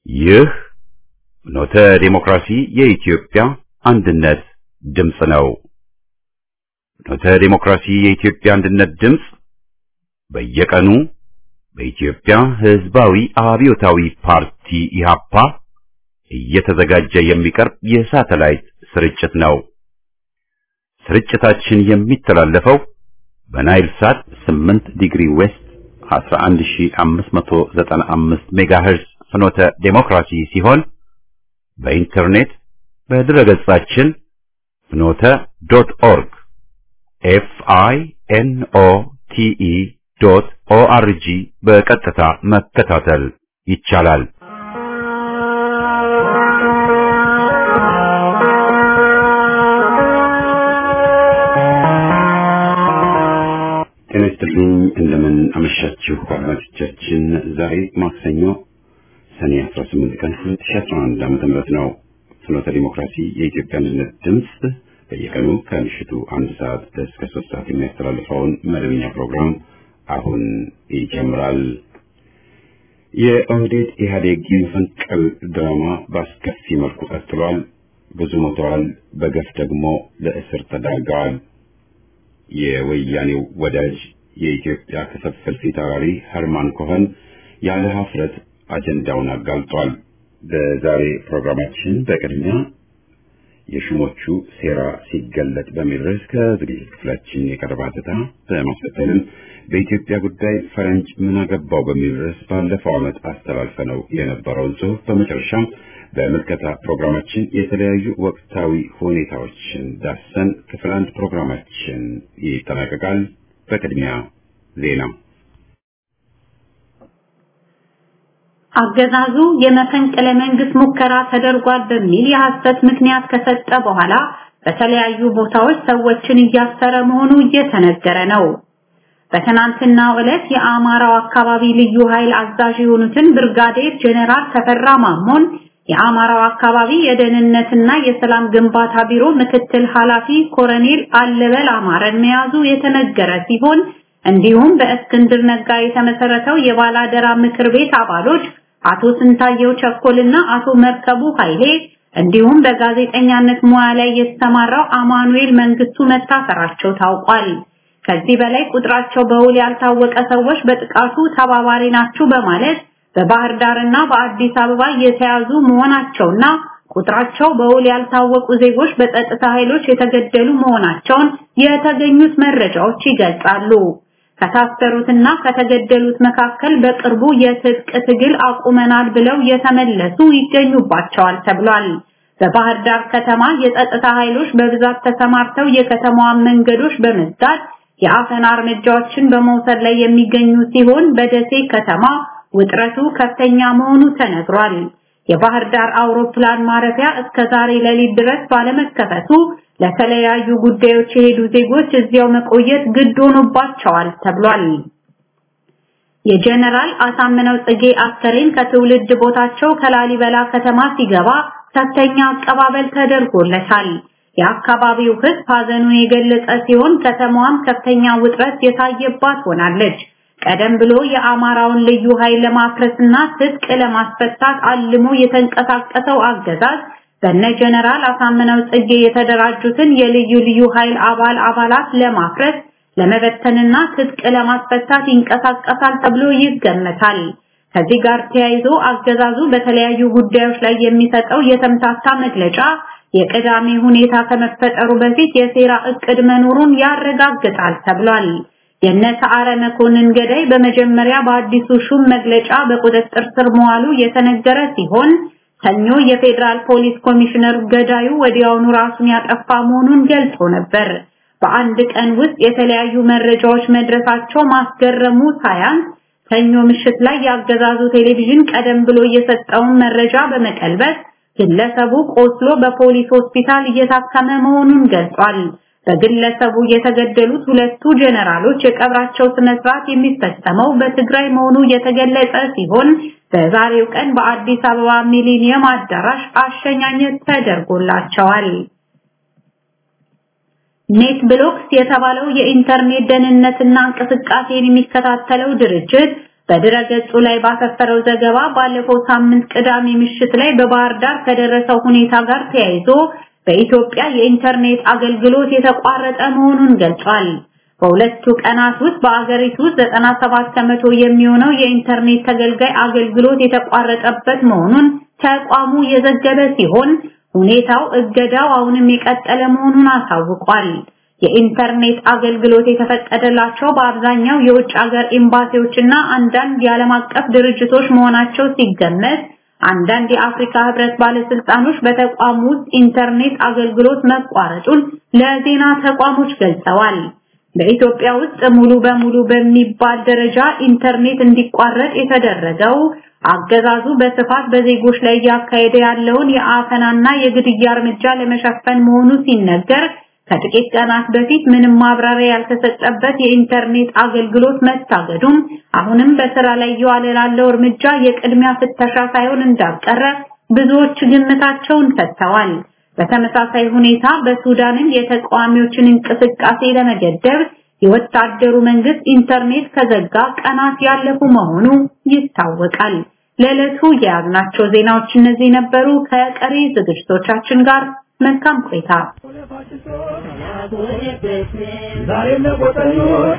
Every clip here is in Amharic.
ይህ ኖተ ዴሞክራሲ የኢትዮጵያ አንድነት ድምፅ ነው። ኖተ ዴሞክራሲ የኢትዮጵያ አንድነት ድምፅ በየቀኑ በኢትዮጵያ ሕዝባዊ አብዮታዊ ፓርቲ ኢህአፓ እየተዘጋጀ የሚቀርብ የሳተላይት ስርጭት ነው። ስርጭታችን የሚተላለፈው በናይል ሳት 8 ዲግሪ ዌስት 11595 ሜጋሄርዝ ፍኖተ ዴሞክራሲ ሲሆን በኢንተርኔት በድረገጻችን ፍኖተ ዶት ኦርግ ኤፍ አይ ኤን ኦ ቲ ኢ ዶት ኦ አር ጂ በቀጥታ መከታተል ይቻላል። ጤና ይስጥልኝ። እንደምን አመሻችሁ አድማጮቻችን። ዛሬ ማክሰኞ ሰኔ 18 ቀን 2011 ዓ.ም ነው። ፍኖተ ዲሞክራሲ የኢትዮጵያ አንድነት ድምፅ በየቀኑ ከምሽቱ አንድ ሰዓት እስከ ሶስት ሰዓት የሚያስተላልፈውን መደበኛ ፕሮግራም አሁን ይጀምራል። የኦህዴድ ኢህአዴግ የመፈንቅል ድራማ በአስከፊ መልኩ ቀጥሏል። ብዙ ሞተዋል፣ በገፍ ደግሞ ለእስር ተዳርገዋል። የወያኔው ወዳጅ የኢትዮጵያ ክፍፍል ፊት አውራሪ ኸርማን ኮኸን ያለ ሀፍረት አጀንዳውን አጋልጧል። በዛሬ ፕሮግራማችን በቅድሚያ የሹሞቹ ሴራ ሲገለጥ በሚል ርዕስ ከዝግጅት ክፍላችን የቀረበ ሐተታ በማስከተልም በኢትዮጵያ ጉዳይ ፈረንጅ ምን አገባው በሚል ርዕስ ባለፈው ዓመት አስተላልፈነው የነበረውን ጽሑፍ በመጨረሻም በምልከታ ፕሮግራማችን የተለያዩ ወቅታዊ ሁኔታዎችን ዳሰን ክፍል አንድ ፕሮግራማችን ይጠናቀቃል። በቅድሚያ ዜና። አገዛዙ የመፈንቅለ መንግስት ሙከራ ተደርጓል በሚል የሐሰት ምክንያት ከሰጠ በኋላ በተለያዩ ቦታዎች ሰዎችን እያሰረ መሆኑ እየተነገረ ነው። በትናንትናው ዕለት የአማራው አካባቢ ልዩ ኃይል አዛዥ የሆኑትን ብርጋዴር ጄኔራል ተፈራ ማሞን የአማራው አካባቢ የደህንነትና የሰላም ግንባታ ቢሮ ምክትል ኃላፊ ኮሎኔል አለበል አማረን መያዙ የተነገረ ሲሆን እንዲሁም በእስክንድር ነጋ የተመሰረተው የባላደራ ምክር ቤት አባሎች አቶ ስንታየው ቸኮልና አቶ መርከቡ ኃይሌ እንዲሁም በጋዜጠኛነት ሙያ ላይ የተሰማራው አማኑኤል መንግስቱ መታሰራቸው ታውቋል። ከዚህ በላይ ቁጥራቸው በውል ያልታወቀ ሰዎች በጥቃቱ ተባባሪ ናቸው በማለት በባህር ዳርና በአዲስ አበባ የተያዙ መሆናቸውና ቁጥራቸው በውል ያልታወቁ ዜጎች በጸጥታ ኃይሎች የተገደሉ መሆናቸውን የተገኙት መረጃዎች ይገልጻሉ። ከታሰሩትና ከተገደሉት መካከል በቅርቡ የትጥቅ ትግል አቁመናል ብለው የተመለሱ ይገኙባቸዋል ተብሏል። በባህር ዳር ከተማ የጸጥታ ኃይሎች በብዛት ተሰማርተው የከተማዋን መንገዶች በመዝጋት የአፈና እርምጃዎችን በመውሰድ ላይ የሚገኙ ሲሆን በደሴ ከተማ ውጥረቱ ከፍተኛ መሆኑ ተነግሯል። የባህር ዳር አውሮፕላን ማረፊያ እስከ ዛሬ ሌሊት ድረስ ባለመከፈቱ ለተለያዩ ጉዳዮች የሄዱ ዜጎች እዚያው መቆየት ግድ ሆኖባቸዋል ተብሏል። የጀነራል አሳምነው ጽጌ አስከሬን ከትውልድ ቦታቸው ከላሊበላ ከተማ ሲገባ ከፍተኛ አቀባበል ተደርጎለታል። የአካባቢው ሕዝብ ሀዘኑን የገለጸ ሲሆን ከተማዋም ከፍተኛ ውጥረት የታየባት ሆናለች። ቀደም ብሎ የአማራውን ልዩ ኃይል ለማፍረስና ትጥቅ ለማስፈታት አልሞ የተንቀሳቀሰው አገዛዝ በነ ጀነራል አሳምነው ጽጌ የተደራጁትን የልዩ ልዩ ኃይል አባል አባላት ለማፍረስ ለመበተንና ትጥቅ ለማስፈታት ይንቀሳቀሳል ተብሎ ይገመታል። ከዚህ ጋር ተያይዞ አገዛዙ በተለያዩ ጉዳዮች ላይ የሚሰጠው የተምታታ መግለጫ የቅዳሜ ሁኔታ ከመፈጠሩ በፊት የሴራ እቅድ መኖሩን ያረጋግጣል ተብሏል። የነ ሰዓረ መኮንን ገዳይ በመጀመሪያ በአዲሱ ሹም መግለጫ በቁጥጥር ስር መዋሉ የተነገረ ሲሆን ሰኞ የፌዴራል ፖሊስ ኮሚሽነር ገዳዩ ወዲያውኑ ራሱን ያጠፋ መሆኑን ገልጾ ነበር። በአንድ ቀን ውስጥ የተለያዩ መረጃዎች መድረሳቸው ማስገረሙ ሳያንስ ሰኞ ምሽት ላይ ያገዛዙ ቴሌቪዥን ቀደም ብሎ የሰጠውን መረጃ በመቀልበስ ግለሰቡ ቆስሎ በፖሊስ ሆስፒታል እየታከመ መሆኑን ገልጿል። በግለሰቡ የተገደሉት ሁለቱ ጀነራሎች የቀብራቸው ስነ ስርዓት የሚፈጸመው በትግራይ መሆኑ የተገለጸ ሲሆን በዛሬው ቀን በአዲስ አበባ ሚሊኒየም አዳራሽ አሸኛኘት ተደርጎላቸዋል። ኔት ብሎክስ የተባለው የኢንተርኔት ደህንነትና እንቅስቃሴን የሚከታተለው ድርጅት በድረገጹ ላይ ባሰፈረው ዘገባ ባለፈው ሳምንት ቅዳሜ ምሽት ላይ በባህር ዳር ከደረሰው ሁኔታ ጋር ተያይዞ በኢትዮጵያ የኢንተርኔት አገልግሎት የተቋረጠ መሆኑን ገልጿል። በሁለቱ ቀናት ውስጥ በአገሪቱ 97 ከመቶ የሚሆነው የኢንተርኔት ተገልጋይ አገልግሎት የተቋረጠበት መሆኑን ተቋሙ የዘገበ ሲሆን ሁኔታው እገዳው አሁንም የቀጠለ መሆኑን አሳውቋል። የኢንተርኔት አገልግሎት የተፈቀደላቸው በአብዛኛው የውጭ ሀገር ኤምባሲዎችና አንዳንድ የዓለም አቀፍ ድርጅቶች መሆናቸው ሲገመት አንዳንድ የአፍሪካ ህብረት ባለስልጣኖች በተቋሙ ውስጥ ኢንተርኔት አገልግሎት መቋረጡን ለዜና ተቋሞች ገልጸዋል። በኢትዮጵያ ውስጥ ሙሉ በሙሉ በሚባል ደረጃ ኢንተርኔት እንዲቋረጥ የተደረገው አገዛዙ በስፋት በዜጎች ላይ እያካሄደ ያለውን የአፈናና የግድያ እርምጃ ለመሸፈን መሆኑ ሲነገር ከጥቂት ቀናት በፊት ምንም ማብራሪያ ያልተሰጠበት የኢንተርኔት አገልግሎት መታገዱም አሁንም በስራ ላይ እየዋለ ላለው እርምጃ የቅድሚያ ፍተሻ ሳይሆን እንዳልቀረ ብዙዎች ግምታቸውን ሰጥተዋል። በተመሳሳይ ሁኔታ በሱዳንም የተቃዋሚዎችን እንቅስቃሴ ለመገደብ የወታደሩ መንግስት ኢንተርኔት ከዘጋ ቀናት ያለፉ መሆኑ ይታወቃል። ለዕለቱ የያዝናቸው ዜናዎች እነዚህ ነበሩ። ከቀሪ ዝግጅቶቻችን ጋር መልካም ቆይታ። ዛሬም ለቆጠኞች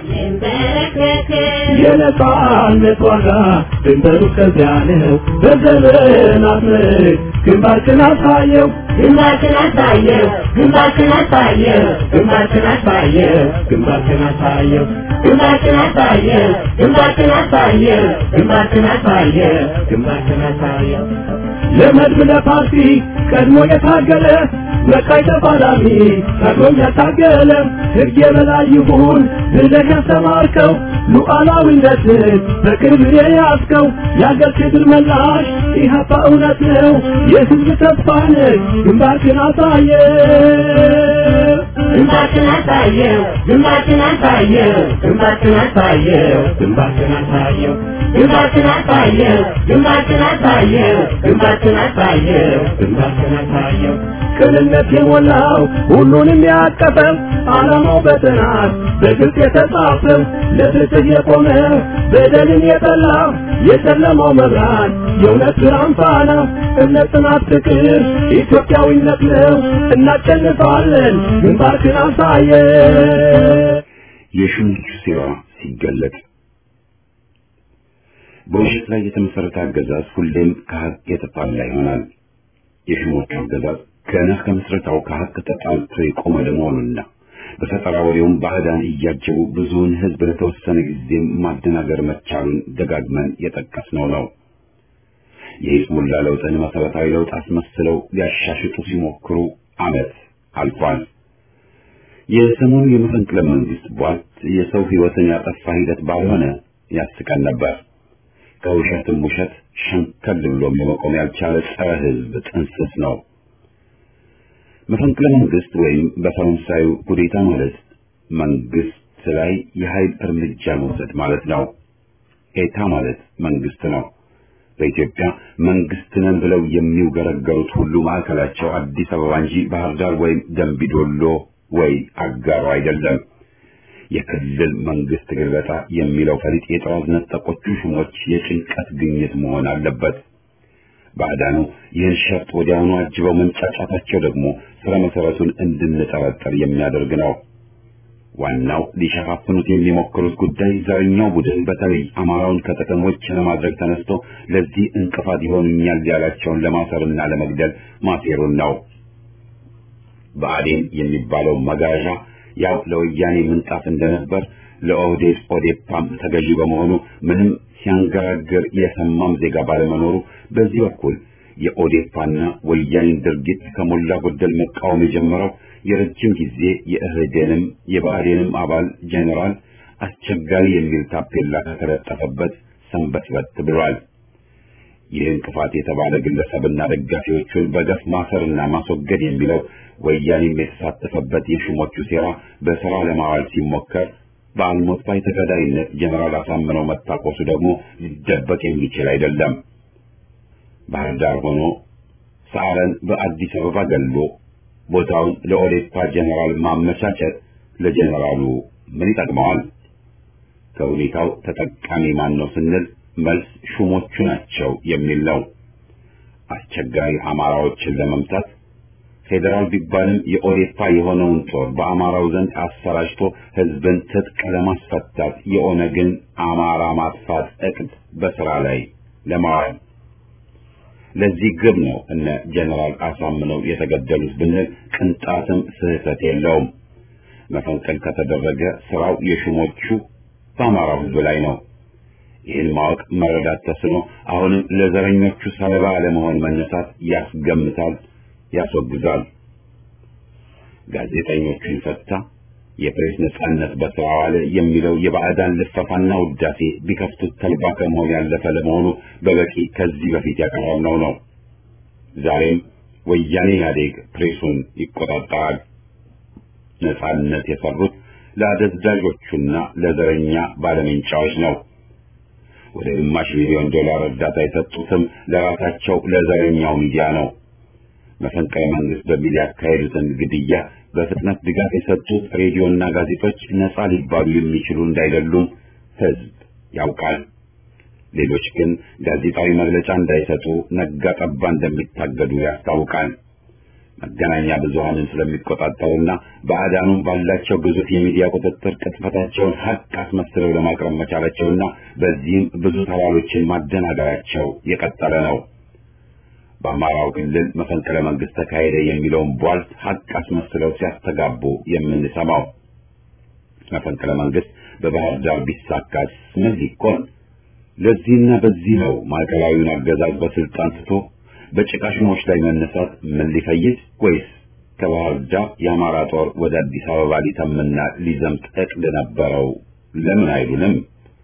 የነጻነት ዋጋ ድንበሩ ከዚያ ነው። በዘመናት ምርክ ግንባርክን አሳየው ግንባርክን አሳየው ግንባርክን አሳየው ግንባርክን አሳየው ግንባርክን አሳየው ግንባርክን አሳየው ግንባርክን አሳየው ግንባርክን አሳየው ግንባርክን አሳየው ለመድብ ለፓርቲ ቀድሞ የታገለ መቃይ ተፋላሚ ቀድሞም ያታገለ ሕግ የበላይ ይሁን ብለህ ያስተማርከው ሉዓላዊነትን በቅርብ የያዝከው የአገር ክብር መላሽ ኢህአፓ እውነት ነው የሕዝብ ተስፋ ነህ ግንባርክን አሳየ ግንባርክን አሳየው ግንባርክን አሳየው ግንባርክን አሳየው ግንባርክን አሳየው ግንባርክን አሳየው ግንባርክን አሳየው ግንባርክን አሳየው ግንባርክን አሳየው ቅንነት የሞላው ሁሉንም ያቀፈው ዓላማው በጥናት በግልጽ የተጻፈው ለፍትህ የቆመ በደልን የጠላ የጨለማው መብራት የእውነት ብርሃን ፋና እምነት፣ ጽናት፣ ፍቅር ኢትዮጵያዊነት ነው። እናሸንፋለን። ግንባርክን አሳየ የሹሞቹ ሴራ ሲገለጥ በውሸት ላይ የተመሰረተ አገዛዝ ሁሌም ከሀቅ የተጣላ ይሆናል። የሹሞቹ አገዛዝ ገና ከምስረታው ከሀቅ ተጣልቶ የቆመ ለመሆኑና በፈጠራ ወሬውም ባዕዳን እያጀቡ ብዙውን ሕዝብ ለተወሰነ ጊዜም ማደናገር መቻሉን ደጋግመን የጠቀስነው ነው። የሂዝቡላ ለውጥን መሰረታዊ ለውጥ አስመስለው ሊያሻሽጡ ሲሞክሩ ዓመት አልፏል። የሰሞኑ የመፈንቅለ መንግስት ቧልት የሰው ሕይወትን ያጠፋ ሂደት ባልሆነ ያስቀን ነበር። ከውሸትም ውሸት ሸንከል ብሎም ለመቆም ያልቻለ ጸረ ሕዝብ ጥንስስ ነው። መፈንቅለ መንግስት ወይም በፈረንሳዩ ኩዴታ ማለት መንግስት ላይ የኃይል እርምጃ መውሰድ ማለት ነው። ኤታ ማለት መንግስት ነው። በኢትዮጵያ መንግስት ነን ብለው የሚውገረገሩት ሁሉ ማዕከላቸው አዲስ አበባ እንጂ ባህር ዳር ወይም ደምቢዶሎ ወይ አጋሮ አይደለም። የክልል መንግስት ግልበጣ የሚለው ፈሊጥ የጠዋት ነጠቆቹ ሹሞች የጭንቀት ግኝት መሆን አለበት። ባዕዳኑ ይህን ሸርጥ ወዲያውኑ አጅበው መንጫጫታቸው ደግሞ ስረ መሰረቱን እንድንጠረጠር የሚያደርግ ነው። ዋናው ሊሸፋፍኑት የሚሞክሩት ጉዳይ ዘረኛው ቡድን በተለይ አማራውን ከተሞች ለማድረግ ተነስቶ ለዚህ እንቅፋት ይሆኑኛል ያላቸውን ለማሰርና ለመግደል ማሴሩን ነው። ብአዴን የሚባለው መጋዣ ያው ለወያኔ ምንጣፍ እንደነበር ለኦህዴድ ኦዴፓም ተገዢ በመሆኑ ምንም ሲያንገራግር የሰማም ዜጋ ባለመኖሩ በዚህ በኩል የኦዴፓና ወያኔን ድርጊት ከሞላ ጎደል መቃወም የጀመረው የረጅም ጊዜ የእህዴንም የብአዴንም አባል ጄኔራል አስቸጋሪ የሚል ታፔላ ከተለጠፈበት ሰንበትበት ብሏል። ይህ እንቅፋት የተባለ ግለሰብና ደጋፊዎቹን በገፍ ማሰርና ማስወገድ የሚለው ወያኔም የተሳተፈበት የሹሞቹ ሴራ በሥራ ለማዋል ሲሞከር በአልሞት ባይ ተገዳይነት ጀነራል አሳምነው መታቆሱ ደግሞ ሊደበቅ የሚችል አይደለም። ባህር ዳር ሆኖ ሰዓረን በአዲስ አበባ ገሎ ቦታውን ለኦዴፓ ጀነራል ማመቻቸት ለጀነራሉ ምን ይጠቅመዋል? ከሁኔታው ተጠቃሚ ማን ነው ስንል መልስ ሹሞቹ ናቸው የሚል ነው። አስቸጋሪ አማራዎችን ለመምታት ፌዴራል ቢባልም የኦዴፓ የሆነውን ጦር በአማራው ዘንድ አሰራጭቶ ህዝብን ትጥቅ ለማስፈታት የኦነግን አማራ ማጥፋት እቅድ በስራ ላይ ለማዋል ለዚህ ግብ ነው እነ ጀነራል አሳምነው የተገደሉት ብንል ቅንጣትም ስህተት የለውም። መፈንቀል ከተደረገ ስራው የሹሞቹ በአማራው ህዝብ ላይ ነው። ይህን ማወቅ መረዳት ተስኖ አሁንም ለዘረኞቹ ሰለባ ለመሆን መነሳት ያስገምታል፣ ያስወግዛል። ጋዜጠኞቹን ፈታ፣ የፕሬስ ነጻነት በስራ ዋለ የሚለው የባዕዳን ልፈፋና ውዳሴ ቢከፍቱት ተልባ ከመሆን ያለፈ ለመሆኑ በበቂ ከዚህ በፊት ያቀረብነው ነው። ዛሬም ወያኔ ኢህአዴግ ፕሬሱን ይቆጣጠራል። ነጻነት የሰሩት ለአደንዛዦቹና ለዘረኛ ባለሜንጫዎች ነው። ወደ ግማሽ ሚሊዮን ዶላር እርዳታ የሰጡትም ለራሳቸው ለዘረኛው ሚዲያ ነው። መፈንቅለ መንግስት በሚል ያካሄዱትን ግድያ በፍጥነት ድጋፍ የሰጡት ሬዲዮና ጋዜጦች ነጻ ሊባሉ የሚችሉ እንዳይደሉም ህዝብ ያውቃል። ሌሎች ግን ጋዜጣዊ መግለጫ እንዳይሰጡ ነጋ ጠባ እንደሚታገዱ ያስታውቃል። መገናኛ ብዙሃንን ስለሚቆጣጠሩና በአዳኑም ባላቸው ግዙፍ የሚዲያ ቁጥጥር ቅጥፈታቸውን ሀቅ አስመስለው ለማቅረብ መቻላቸውና በዚህም ብዙ ተባሎችን ማደናገራቸው የቀጠለ ነው። በአማራው ክልል መፈንቅለ መንግስት ተካሄደ የሚለውን ቧልት ሀቅ አስመስለው ሲያስተጋቡ የምንሰማው መፈንቅለ መንግስት በባህር ዳር ቢሳካስ ምን ሊኮን? ለዚህና በዚህ ነው ማዕከላዊውን አገዛዝ በስልጣን ትቶ በጭቃ ሹሞች ላይ መነሳት ምን ሊፈይድ ወይስ ከባህር ዳር የአማራ ጦር ወደ አዲስ አበባ ሊተምና ሊዘምት እቅድ ነበረው? ለምን አይሉንም?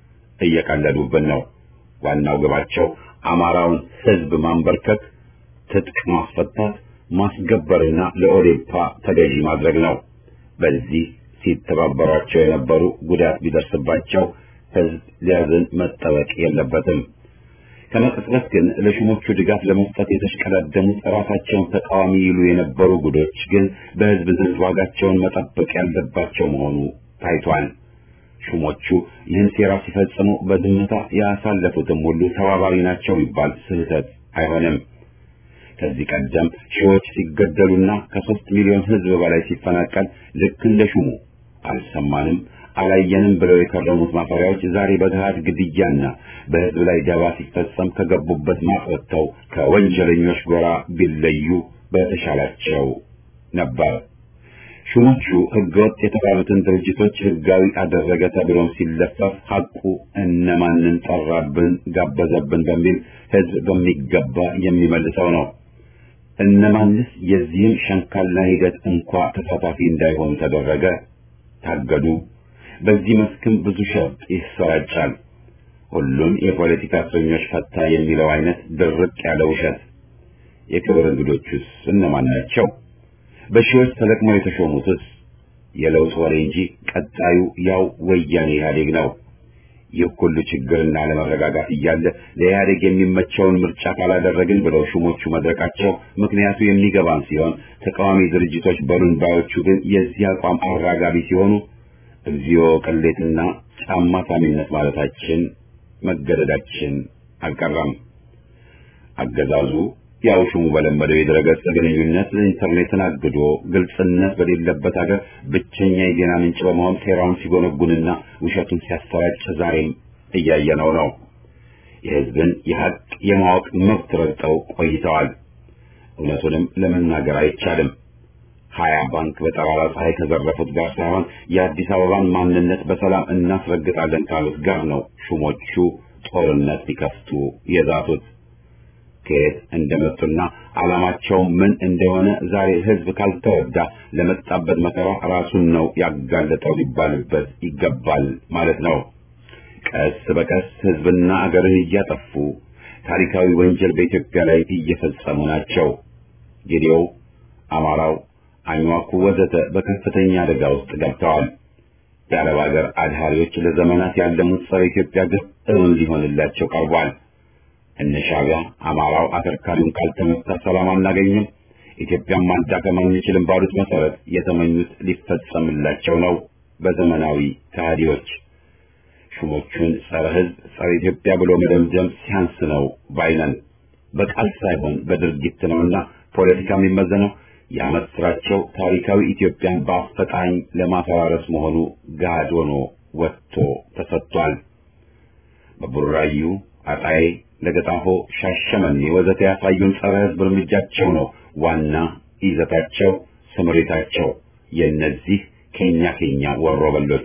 እየቀለዱብን ነው። ዋናው ግባቸው አማራውን ህዝብ ማንበርከክ፣ ትጥቅ ማስፈታት፣ ማስገበርና ለኦዴፓ ተገዢ ማድረግ ነው። በዚህ ሲተባበሯቸው የነበሩ ጉዳት ቢደርስባቸው ህዝብ ሊያዝን መጠበቅ የለበትም። ከመቅጽበት ግን ለሹሞቹ ድጋፍ ለመስጠት የተሽቀዳደሙት ራሳቸውን ተቃዋሚ ይሉ የነበሩ ጉዶች ግን በህዝብ ዘንድ ዋጋቸውን መጠበቅ ያለባቸው መሆኑ ታይቷል። ሹሞቹ ይህን ሴራ ሲፈጽሙ በዝምታ ያሳለፉትም ሁሉ ተባባሪ ናቸው ቢባል ስህተት አይሆንም። ከዚህ ቀደም ሺዎች ሲገደሉና ከሶስት ሚሊዮን ህዝብ በላይ ሲፈናቀል ልክ እንደ ሹሙ አልሰማንም አላየንም ብለው የከረሙት ማፈሪያዎች ዛሬ በገሃድ ግድያና በህዝብ ላይ ደባ ሲፈጸም ከገቡበት ማቅ ወጥተው ከወንጀለኞች ጎራ ቢለዩ በተሻላቸው ነበር። ሹሞቹ ህገወጥ የተባሉትን ድርጅቶች ህጋዊ አደረገ ተብሎም ሲለፈፍ ሐቁ እነማንን ጠራብን፣ ጋበዘብን በሚል ህዝብ በሚገባ የሚመልሰው ነው። እነማንስ የዚህም ሸንካላ ሂደት እንኳ ተሳታፊ እንዳይሆኑ ተደረገ፣ ታገዱ። በዚህ መስክም ብዙ ሸፍጥ ይሰራጫል። ሁሉም የፖለቲካ እስረኞች ፈታ የሚለው አይነት ድርቅ ያለ ውሸት። የክብር እንግዶቹስ እነማን ናቸው? በሺዎች ተለቅመው የተሾሙትስ የለውጥ ወሬ እንጂ ቀጣዩ ያው ወያኔ ኢህአዴግ ነው። ይህ ሁሉ ችግርና ለመረጋጋት እያለ ለኢህአዴግ የሚመቸውን ምርጫ ካላደረግን ብለው ሹሞቹ መድረቃቸው ምክንያቱ የሚገባን ሲሆን ተቃዋሚ ድርጅቶች በሉን ባዮቹ ግን የዚህ አቋም አራጋቢ ሲሆኑ እግዚኦ ቅሌትና ጫማ ሳሚነት ማለታችን መገደዳችን አልቀረም። አገዛዙ ያው ሹሙ በለመደው የድረገጽ ግንኙነት ኢንተርኔትን አግዶ ግልጽነት በሌለበት ሀገር ብቸኛ የዜና ምንጭ በመሆን ሴራውን ሲጎነጉንና ውሸቱን ሲያሰራጭ ዛሬም እያየነው ነው። የህዝብን የሀቅ የማወቅ መብት ረግጠው ቆይተዋል። እውነቱንም ለመናገር አይቻልም። ሀያ ባንክ በጠራራ ፀሐይ ከዘረፉት ጋር ሳይሆን የአዲስ አበባን ማንነት በሰላም እናስረግጣለን ካሉት ጋር ነው ሹሞቹ ጦርነት ሊከፍቱ የዛቱት። ከየት እንደመጡና ዓላማቸው ምን እንደሆነ ዛሬ ህዝብ ካልተረዳ ለመጣበት መከራ ራሱን ነው ያጋለጠው ሊባልበት ይገባል ማለት ነው። ቀስ በቀስ ህዝብና አገርን እያጠፉ ታሪካዊ ወንጀል በኢትዮጵያ ላይ እየፈጸሙ ናቸው። ጌዴው፣ አማራው፣ አኝዋኩ ወዘተ በከፍተኛ አደጋ ውስጥ ገብተዋል። የአረብ ሀገር አድሃሪዎች ለዘመናት ያለሙት ጸረ ኢትዮጵያ ግብ እውን ሊሆንላቸው ቀርቧል። እነ ሻዕቢያ አማራው አከርካሪውን ካልተመታ ሰላም አናገኝም፣ ኢትዮጵያን ማዳከም አንችልም ባሉት መሰረት የተመኙት ሊፈጸምላቸው ነው በዘመናዊ ከሃዲዎች። ሹሞቹን ጸረ ሕዝብ፣ ጸረ ኢትዮጵያ ብሎ መደምደም ሲያንስ ነው ባይነን። በቃል ሳይሆን በድርጊት ነውና ፖለቲካ የሚመዘነው የዓመት ስራቸው ታሪካዊ ኢትዮጵያን በአፈጣኝ ለማፈራረስ መሆኑ ገሃድ ሆኖ ወጥቶ ተሰጥቷል። በቡራዩ፣ አጣዬ፣ ለገጣፎ፣ ሻሸመኔ ወዘተ ያሳዩን ጸረ ሕዝብ እርምጃቸው ነው ዋና ይዘታቸው፣ ስምሪታቸው የእነዚህ ኬኛ ኬኛ ወሮበሎች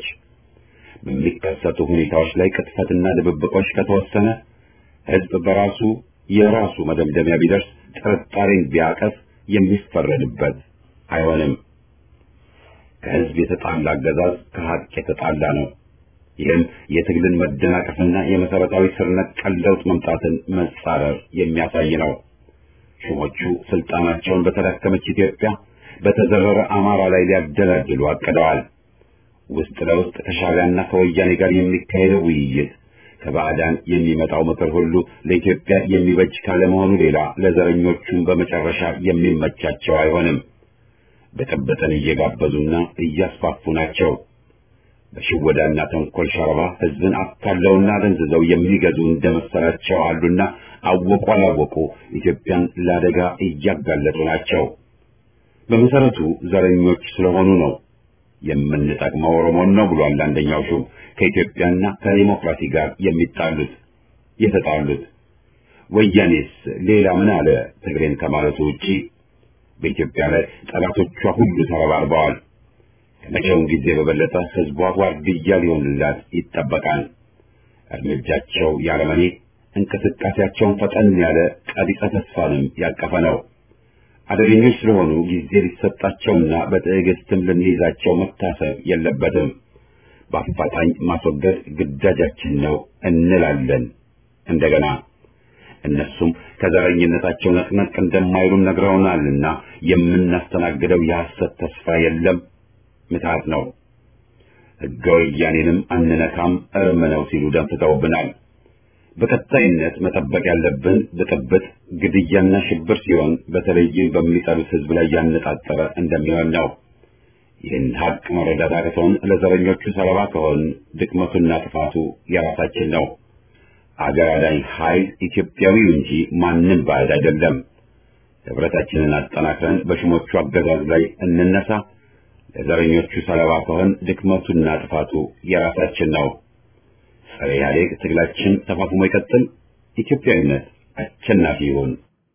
በሚከሰቱ ሁኔታዎች ላይ ቅጥፈትና ድብብቆች ከተወሰነ ሕዝብ በራሱ የራሱ መደምደሚያ ቢደርስ ጥርጣሬን ቢያቀፍ የሚፈረድበት አይሆንም። ከሕዝብ የተጣላ አገዛዝ ከሀቅ የተጣላ ነው። ይህም የትግልን መደናቀፍና የመሰረታዊ ስር ነቀል ለውጥ መምጣትን መጻረር የሚያሳይ ነው። ሹሞቹ ስልጣናቸውን በተዳከመች ኢትዮጵያ በተዘረረ አማራ ላይ ሊያደላድሉ አቅደዋል። ውስጥ ለውስጥ ከሻዕቢያና ከወያኔ ጋር የሚካሄደው ውይይት ከባዕዳን የሚመጣው ምክር ሁሉ ለኢትዮጵያ የሚበጅ ካለመሆኑ ሌላ ለዘረኞቹም በመጨረሻ የሚመቻቸው አይሆንም። ብጥብጥን እየጋበዙና እያስፋፉ ናቸው። በሽወዳና ተንኮል ሸረባ ሕዝብን አታለውና ደንዝዘው የሚገዙ እንደመሰላቸው አሉና አወቁ አላወቁ ኢትዮጵያን ለአደጋ እያጋለጡ ናቸው። በመሰረቱ ዘረኞች ስለሆኑ ነው። የምንጠቅመው ኦሮሞን ነው ብሏል አንደኛው ሹም ከኢትዮጵያና ከዲሞክራሲ ጋር የሚጣሉት የተጣሉት። ወያኔስ ሌላ ምን አለ ትግሬን ከማለቱ ውጪ? በኢትዮጵያ ላይ ጠላቶቿ ሁሉ ተረባርበዋል። ከመቼውም ጊዜ በበለጠ ህዝቧ ዋርድያ ሊሆንላት ይጠበቃል። እርምጃቸው ያለመኔ፣ እንቅስቃሴያቸውን ፈጠን ያለ ቀቢጸ ተስፋንም ያቀፈ ነው። አደገኞች ስለሆኑ ጊዜ ሊሰጣቸውና በትዕግስትም ልንይዛቸው መታሰብ የለበትም። በአፋጣኝ ማስወገድ ግዳጃችን ነው እንላለን። እንደገና እነሱም ከዘረኝነታቸው ነቅነቅ እንደማይሉን ነግረውናልና የምናስተናግደው የሐሰት ተስፋ የለም፣ ምትሃት ነው። ሕገ ወያኔንም አንነካም እርም ነው ሲሉ ደንፍተውብናል። በቀጣይነት መጠበቅ ያለብን ብጥብጥ፣ ግድያና ሽብር ሲሆን በተለይም በሚጠሉት ሕዝብ ላይ ያነጣጠረ እንደሚሆን ነው። ይህን ሀቅ መረዳት አቅቶን ለዘረኞቹ ሰለባ ከሆን ድክመቱና ጥፋቱ የራሳችን ነው። አገር አዳኝ ኃይል ኢትዮጵያዊው እንጂ ማንም ባዕድ አይደለም። ህብረታችንን አጠናክረን በሹሞቹ አገዛዝ ላይ እንነሳ። ለዘረኞቹ ሰለባ ከሆን ድክመቱና ጥፋቱ የራሳችን ነው። ጸረ ኢህአዴግ ትግላችን ተፋፍሞ ይቀጥል። ኢትዮጵያዊነት አሸናፊ ይሁን።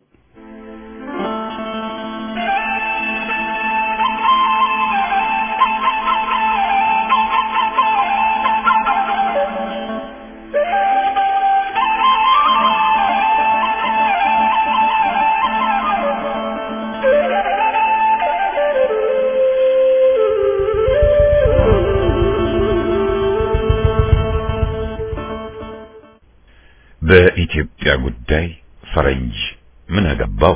በኢትዮጵያ ጉዳይ ፈረንጅ ምን አገባው?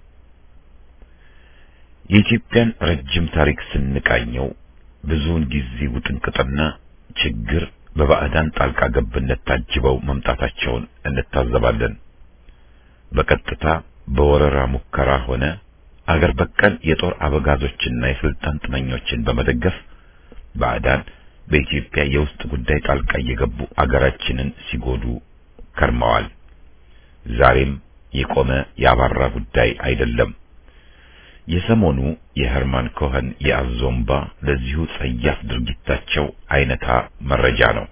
የኢትዮጵያን ረጅም ታሪክ ስንቃኘው ብዙውን ጊዜ ውጥንቅጥና ችግር በባዕዳን ጣልቃ ገብነት ታጅበው መምጣታቸውን እንታዘባለን። በቀጥታ በወረራ ሙከራ ሆነ አገር በቀል የጦር አበጋዞችና የስልጣን ጥመኞችን በመደገፍ ባዕዳን በኢትዮጵያ የውስጥ ጉዳይ ጣልቃ እየገቡ አገራችንን ሲጎዱ ከርመዋል። ዛሬም የቆመ ያባራ ጉዳይ አይደለም። የሰሞኑ የሄርማን ኮኸን የአዞምባ ለዚሁ ጸያፍ ድርጊታቸው አይነታ መረጃ ነው።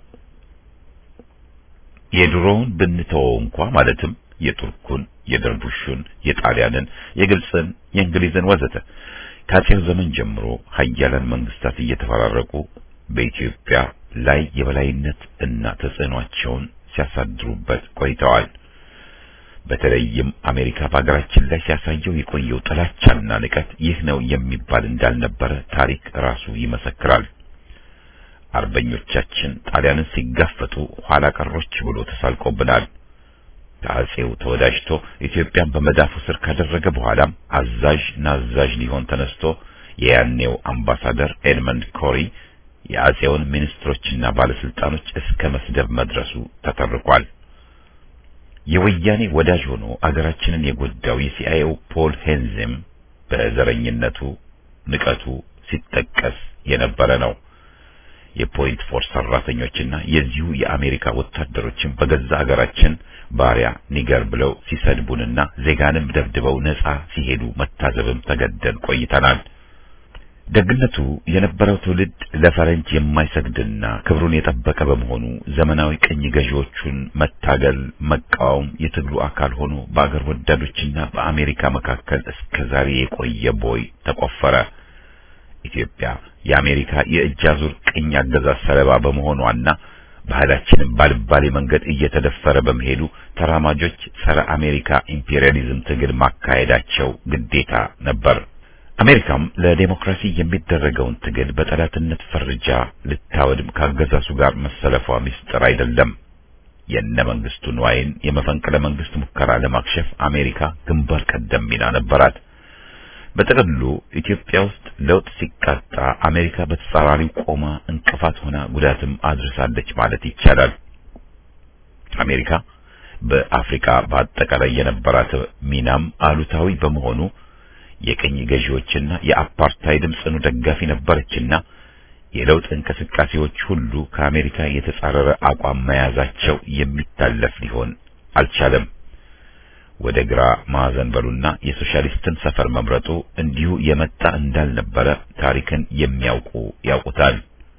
የድሮውን ብንተወው እንኳ ማለትም የቱርኩን፣ የደርቡሹን፣ የጣሊያንን፣ የግብፅን፣ የእንግሊዝን ወዘተ ከአጼው ዘመን ጀምሮ ሀያላን መንግስታት እየተፈራረቁ በኢትዮጵያ ላይ የበላይነት እና ተጽዕኗቸውን ሲያሳድሩበት ቆይተዋል። በተለይም አሜሪካ በሀገራችን ላይ ሲያሳየው የቆየው ጥላቻና ንቀት ይህ ነው የሚባል እንዳልነበረ ታሪክ ራሱ ይመሰክራል። አርበኞቻችን ጣሊያንን ሲጋፈጡ ኋላ ቀሮች ብሎ ተሳልቆብናል። ከአጼው ተወዳጅቶ ኢትዮጵያን በመዳፉ ስር ካደረገ በኋላም አዛዥ ናዛዥ ሊሆን ተነስቶ የያኔው አምባሳደር ኤድመንድ ኮሪ የአጼውን ሚኒስትሮችና ባለስልጣኖች እስከ መስደብ መድረሱ ተተርኳል። የወያኔ ወዳጅ ሆኖ አገራችንን የጎዳው የሲአይኤው ፖል ሄንዝም በዘረኝነቱ ንቀቱ ሲጠቀስ የነበረ ነው። የፖይንት ፎርስ ሰራተኞችና የዚሁ የአሜሪካ ወታደሮችን በገዛ ሀገራችን ባሪያ ኒገር ብለው ሲሰድቡንና ዜጋንም ደብድበው ነጻ ሲሄዱ መታዘብም ተገደን ቆይተናል። ደግነቱ የነበረው ትውልድ ለፈረንጅ የማይሰግድና ክብሩን የጠበቀ በመሆኑ ዘመናዊ ቅኝ ገዢዎቹን መታገል፣ መቃወም የትግሉ አካል ሆኖ በአገር ወዳዶችና በአሜሪካ መካከል እስከ ዛሬ የቆየ ቦይ ተቆፈረ። ኢትዮጵያ የአሜሪካ የእጅ አዙር ቅኝ አገዛዝ ሰለባ በመሆኗና ባህላችንም ባልባሌ መንገድ እየተደፈረ በመሄዱ ተራማጆች ጸረ አሜሪካ ኢምፔሪያሊዝም ትግል ማካሄዳቸው ግዴታ ነበር። አሜሪካም ለዴሞክራሲ የሚደረገውን ትግል በጠላትነት ፈርጃ ልታወድም ካገዛዙ ጋር መሰለፏ ምስጢር አይደለም። የነ መንግስቱ ንዋይን የመፈንቅለ መንግስት ሙከራ ለማክሸፍ አሜሪካ ግንባር ቀደም ሚና ነበራት። በጥቅሉ ኢትዮጵያ ውስጥ ለውጥ ሲቃጣ አሜሪካ በተጻራሪው ቆማ እንቅፋት ሆና ጉዳትም አድርሳለች ማለት ይቻላል። አሜሪካ በአፍሪካ በአጠቃላይ የነበራት ሚናም አሉታዊ በመሆኑ የቅኝ ገዢዎችና የአፓርታይድም ጽኑ ደጋፊ ነበረችና የለውጥ እንቅስቃሴዎች ሁሉ ከአሜሪካ የተጻረረ አቋም መያዛቸው የሚታለፍ ሊሆን አልቻለም። ወደ ግራ ማዕዘን በሉና የሶሻሊስትን ሰፈር መምረጡ እንዲሁ የመጣ እንዳልነበረ ታሪክን የሚያውቁ ያውቁታል።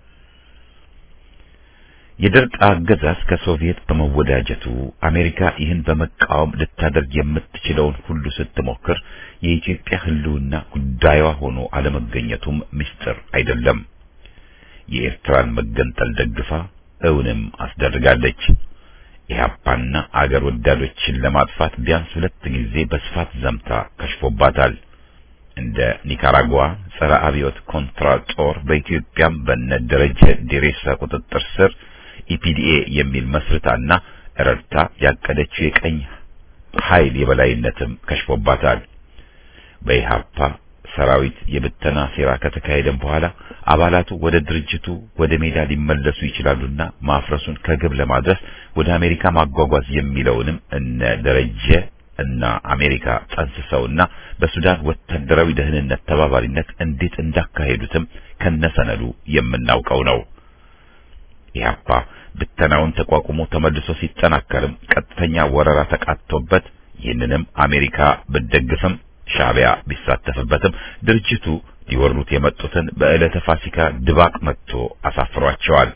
የደርግ አገዛዝ ከሶቪየት በመወዳጀቱ አሜሪካ ይህን በመቃወም ልታደርግ የምትችለውን ሁሉ ስትሞክር የኢትዮጵያ ሕልውና ጉዳዩዋ ሆኖ አለመገኘቱም ምስጢር አይደለም። የኤርትራን መገንጠል ደግፋ እውንም አስደርጋለች። ኢህአፓና አገር ወዳዶችን ለማጥፋት ቢያንስ ሁለት ጊዜ በስፋት ዘምታ ከሽፎባታል። እንደ ኒካራጓ ጸረ አብዮት ኮንትራ ጦር በኢትዮጵያም በነ ደረጀ ዴሬሳ ቁጥጥር ስር ኢፒዲኤ የሚል መስርታና ረድታ ያቀደችው የቀኝ ኃይል የበላይነትም ከሽፎባታል። በኢህአፓ ሰራዊት የብተና ሴራ ከተካሄደም በኋላ አባላቱ ወደ ድርጅቱ ወደ ሜዳ ሊመለሱ ይችላሉና ማፍረሱን ከግብ ለማድረስ ወደ አሜሪካ ማጓጓዝ የሚለውንም እነ ደረጀ እና አሜሪካ ጠንስሰውና በሱዳን ወታደራዊ ደህንነት ተባባሪነት እንዴት እንዳካሄዱትም ከነሰነዱ የምናውቀው ነው። ኢህአፓ ብተናውን ተቋቁሞ ተመልሶ ሲጠናከርም ቀጥተኛ ወረራ ተቃጥቶበት ይህንንም አሜሪካ ብትደግፍም ሻዕቢያ ቢሳተፍበትም ድርጅቱ ሊወሩት የመጡትን በዕለተ ፋሲካ ድባቅ መጥቶ አሳፍሯቸዋል።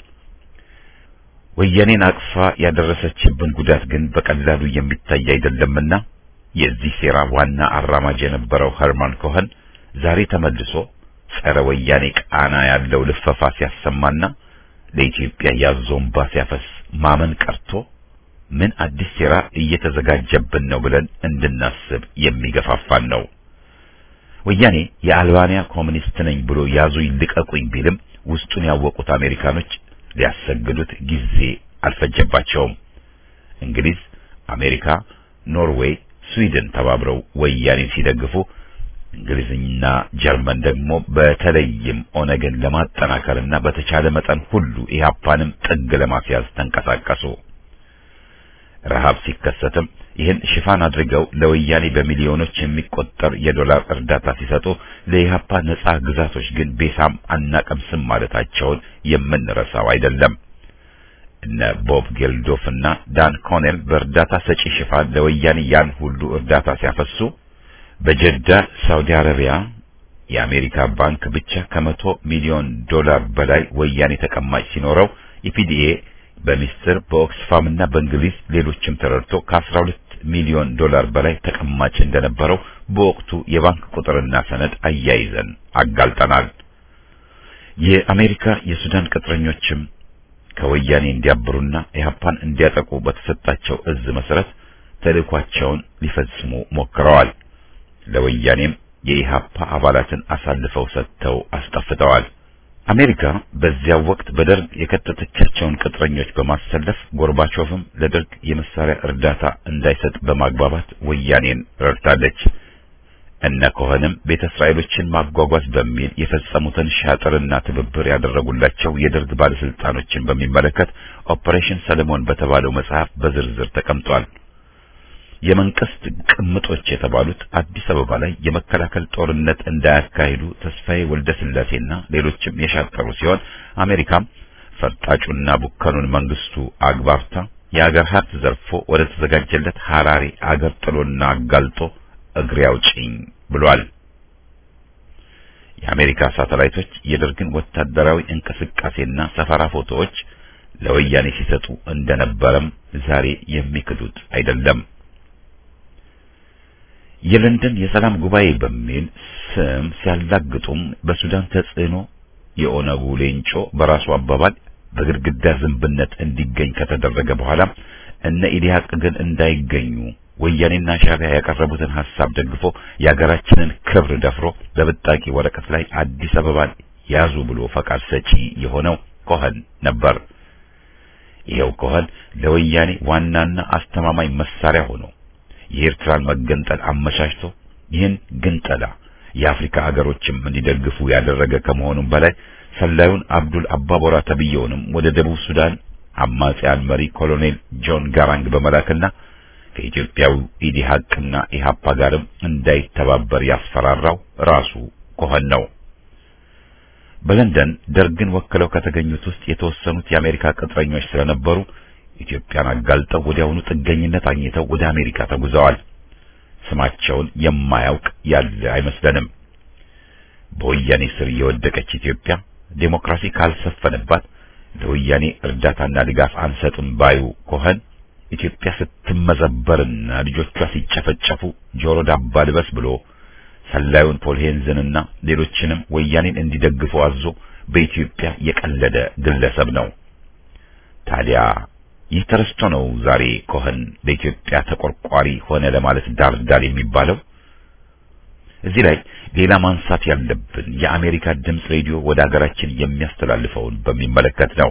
ወያኔን አቅፋ ያደረሰችብን ጉዳት ግን በቀላሉ የሚታይ አይደለምና የዚህ ሴራ ዋና አራማጅ የነበረው ኸርማን ኮኸን ዛሬ ተመልሶ ጸረ ወያኔ ቃና ያለው ልፈፋ ሲያሰማና ለኢትዮጵያ ያዞንባ ሲያፈስ ማመን ቀርቶ ምን አዲስ ሴራ እየተዘጋጀብን ነው ብለን እንድናስብ የሚገፋፋን ነው። ወያኔ የአልባንያ ኮሚኒስት ነኝ ብሎ ያዙ ይልቀቁኝ ቢልም ውስጡን ያወቁት አሜሪካኖች ሊያሰግዱት ጊዜ አልፈጀባቸውም። እንግሊዝ፣ አሜሪካ፣ ኖርዌይ፣ ስዊድን ተባብረው ወያኔን ሲደግፉ እንግሊዝና ጀርመን ደግሞ በተለይም ኦነግን ለማጠናከርና በተቻለ መጠን ሁሉ ኢህአፓንም ጥግ ለማስያዝ ተንቀሳቀሱ። ረሃብ ሲከሰትም ይህን ሽፋን አድርገው ለወያኔ በሚሊዮኖች የሚቆጠር የዶላር እርዳታ ሲሰጡ ለኢህአፓ ነጻ ግዛቶች ግን ቤሳም አናቀምስም ማለታቸውን የምንረሳው አይደለም። እነ ቦብ ጌልዶፍ እና ዳን ኮኔል በእርዳታ ሰጪ ሽፋን ለወያኔ ያን ሁሉ እርዳታ ሲያፈሱ በጀዳ ሳውዲ አረቢያ የአሜሪካ ባንክ ብቻ ከመቶ ሚሊዮን ዶላር በላይ ወያኔ ተቀማጭ ሲኖረው ኢፒዲኤ በሚስጥር በኦክስፋም እና በእንግሊዝ ሌሎችም ተረድቶ ከ12 ሚሊዮን ዶላር በላይ ተቀማጭ እንደነበረው በወቅቱ የባንክ ቁጥርና ሰነድ አያይዘን አጋልጠናል። የአሜሪካ የሱዳን ቅጥረኞችም ከወያኔ እንዲያብሩና ኢህአፓን እንዲያጠቁ በተሰጣቸው እዝ መሰረት ተልእኳቸውን ሊፈጽሙ ሞክረዋል። ለወያኔም የኢህአፓ አባላትን አሳልፈው ሰጥተው አስጠፍተዋል። አሜሪካ በዚያው ወቅት በደርግ የከተተቻቸውን ቅጥረኞች በማሰለፍ ጎርባቾቭም ለደርግ የመሳሪያ እርዳታ እንዳይሰጥ በማግባባት ወያኔን ረድታለች። እነ ኮኸንም ቤተ እስራኤሎችን ማጓጓዝ በሚል የፈጸሙትን ሻጥርና ትብብር ያደረጉላቸው የደርግ ባለስልጣኖችን በሚመለከት ኦፐሬሽን ሰለሞን በተባለው መጽሐፍ በዝርዝር ተቀምጧል። የመንግስት ቅምጦች የተባሉት አዲስ አበባ ላይ የመከላከል ጦርነት እንዳያካሂዱ ተስፋዬ ወልደ ስላሴና ሌሎችም የሻጠሩ ሲሆን አሜሪካም ፈርጣጩና ቡከኑን መንግስቱ አግባብታ የአገር ሀብት ዘርፎ ወደ ተዘጋጀለት ሐራሬ አገር ጥሎና አጋልጦ እግሬ አውጪኝ ብሏል። የአሜሪካ ሳተላይቶች የደርግን ወታደራዊ እንቅስቃሴና ሰፈራ ፎቶዎች ለወያኔ ሲሰጡ እንደነበረም ዛሬ የሚክዱት አይደለም። የለንደን የሰላም ጉባኤ በሚል ስም ሲያላግጡም በሱዳን ተጽዕኖ የኦነጉ ሌንጮ በራሱ አባባል በግድግዳ ዝንብነት እንዲገኝ ከተደረገ በኋላ እነ ኢዲሃቅ ግን እንዳይገኙ ወያኔና ሻዕቢያ ያቀረቡትን ሐሳብ ደግፎ የሀገራችንን ክብር ደፍሮ በብጣቂ ወረቀት ላይ አዲስ አበባን ያዙ ብሎ ፈቃድ ሰጪ የሆነው ኮኸን ነበር። ይኸው ኮኸን ለወያኔ ዋናና አስተማማኝ መሳሪያ ሆኖ የኤርትራን መገንጠል አመቻችቶ ይህን ግንጠላ የአፍሪካ አገሮችም እንዲደግፉ ያደረገ ከመሆኑም በላይ ሰላዩን አብዱል አባቦራ ተብየውንም ወደ ደቡብ ሱዳን አማጺያን መሪ ኮሎኔል ጆን ጋራንግ በመላክና ከኢትዮጵያው ኢዲሃቅና ኢሃፓ ጋርም እንዳይተባበር ያስፈራራው ራሱ ኮኸን ነው። በለንደን ደርግን ወክለው ከተገኙት ውስጥ የተወሰኑት የአሜሪካ ቅጥረኞች ስለነበሩ ኢትዮጵያን አጋልጠው ወዲያውኑ ጥገኝነት አግኝተው ወደ አሜሪካ ተጉዘዋል። ስማቸውን የማያውቅ ያለ አይመስለንም። በወያኔ ስር የወደቀች ኢትዮጵያ ዴሞክራሲ ካልሰፈነባት ለወያኔ እርዳታና ድጋፍ አንሰጥም ባዩ ኮኸን ኢትዮጵያ ስትመዘበርና ልጆቿ ሲጨፈጨፉ ጆሮ ዳባ ልበስ ብሎ ሰላዩን ፖል ሄንዝንና ሌሎችንም ወያኔን እንዲደግፉ አዞ በኢትዮጵያ የቀለደ ግለሰብ ነው። ታዲያ ይህ ተረስቶ ነው ዛሬ ኮኸን ለኢትዮጵያ ተቆርቋሪ ሆነ ለማለት ዳር ዳር የሚባለው። እዚህ ላይ ሌላ ማንሳት ያለብን የአሜሪካ ድምፅ ሬዲዮ ወደ ሀገራችን የሚያስተላልፈውን በሚመለከት ነው።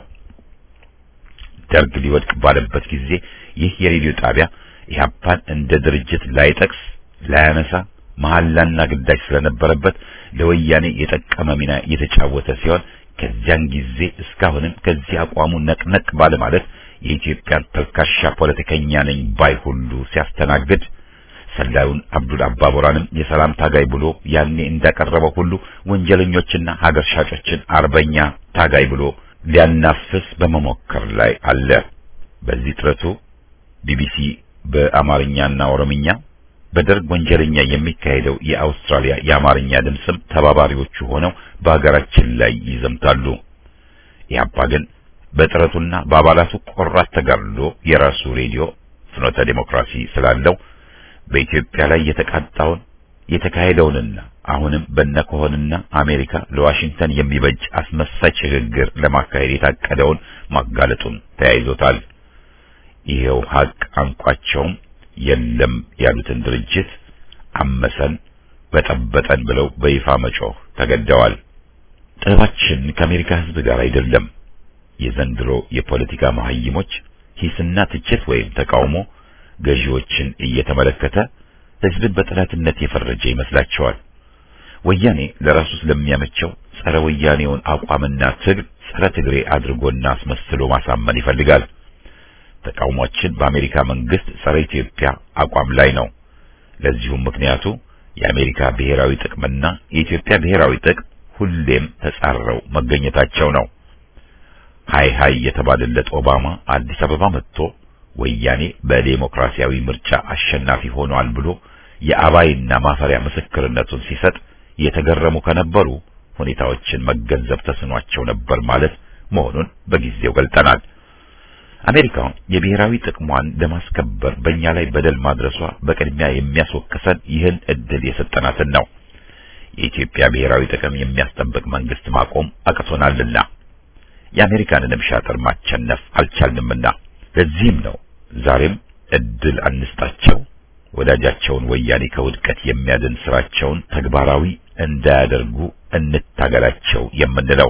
ደርግ ሊወድቅ ባለበት ጊዜ ይህ የሬዲዮ ጣቢያ ኢህአፓን እንደ ድርጅት ላይጠቅስ ላያነሳ መሐላና ግዳጅ ስለነበረበት ለወያኔ የጠቀመ ሚና የተጫወተ ሲሆን ከዚያን ጊዜ እስካሁንም ከዚህ አቋሙ ነቅነቅ ባለ ማለት የኢትዮጵያን ተልካሻ ፖለቲከኛ ነኝ ባይ ሁሉ ሲያስተናግድ ሰላዩን አብዱል አባቦራንም የሰላም ታጋይ ብሎ ያኔ እንዳቀረበው ሁሉ ወንጀለኞችና ሀገር ሻጮችን አርበኛ ታጋይ ብሎ ሊያናፍስ በመሞከር ላይ አለ። በዚህ ጥረቱ ቢቢሲ በአማርኛና ኦሮምኛ በደርግ ወንጀለኛ የሚካሄደው የአውስትራሊያ የአማርኛ ድምፅም ተባባሪዎቹ ሆነው በሀገራችን ላይ ይዘምታሉ። ኢህአፓ ግን በጥረቱና በአባላቱ ቆራት ተጋድሎ የራሱ ሬዲዮ ፍኖተ ዴሞክራሲ ስላለው በኢትዮጵያ ላይ የተቃጣውን የተካሄደውንና አሁንም በነኮሆንና አሜሪካ ለዋሽንግተን የሚበጅ አስመሳይ ሽግግር ለማካሄድ የታቀደውን ማጋለጡን ተያይዞታል። ይሄው ሀቅ አንቋቸውም የለም ያሉትን ድርጅት አመሰን በጠበጠን ብለው በይፋ መጮህ ተገደዋል። ጥበባችን ከአሜሪካ ሕዝብ ጋር አይደለም። የዘንድሮ የፖለቲካ መሀይሞች ሂስና ትችት ወይም ተቃውሞ ገዢዎችን እየተመለከተ ሕዝብን በጠላትነት የፈረጀ ይመስላቸዋል። ወያኔ ለራሱ ስለሚያመቸው ጸረ ወያኔውን አቋምና ትግል ጸረ ትግሬ አድርጎና አስመስሎ ማሳመን ይፈልጋል። ተቃውሟችን በአሜሪካ መንግስት ጸረ ኢትዮጵያ አቋም ላይ ነው። ለዚሁም ምክንያቱ የአሜሪካ ብሔራዊ ጥቅምና የኢትዮጵያ ብሔራዊ ጥቅም ሁሌም ተጻረው መገኘታቸው ነው። ሃይ ሃይ የተባለለት ኦባማ አዲስ አበባ መጥቶ ወያኔ በዴሞክራሲያዊ ምርጫ አሸናፊ ሆኗል ብሎ የአባይና ማፈሪያ ምስክርነቱን ሲሰጥ የተገረሙ ከነበሩ ሁኔታዎችን መገንዘብ ተስኗቸው ነበር ማለት መሆኑን በጊዜው ገልጠናል። አሜሪካ የብሔራዊ ጥቅሟን ለማስከበር በእኛ ላይ በደል ማድረሷ በቅድሚያ የሚያስወቅሰን ይህን እድል የሰጠናትን ነው። የኢትዮጵያ ብሔራዊ ጥቅም የሚያስጠብቅ መንግስት ማቆም አቅቶናልና የአሜሪካንንም ሻጥር ማቸነፍ አልቻልንምና ለዚህም ነው ዛሬም እድል አንስጣቸው፣ ወዳጃቸውን ወያኔ ከውድቀት የሚያድን ስራቸውን ተግባራዊ እንዳያደርጉ እንታገላቸው የምንለው።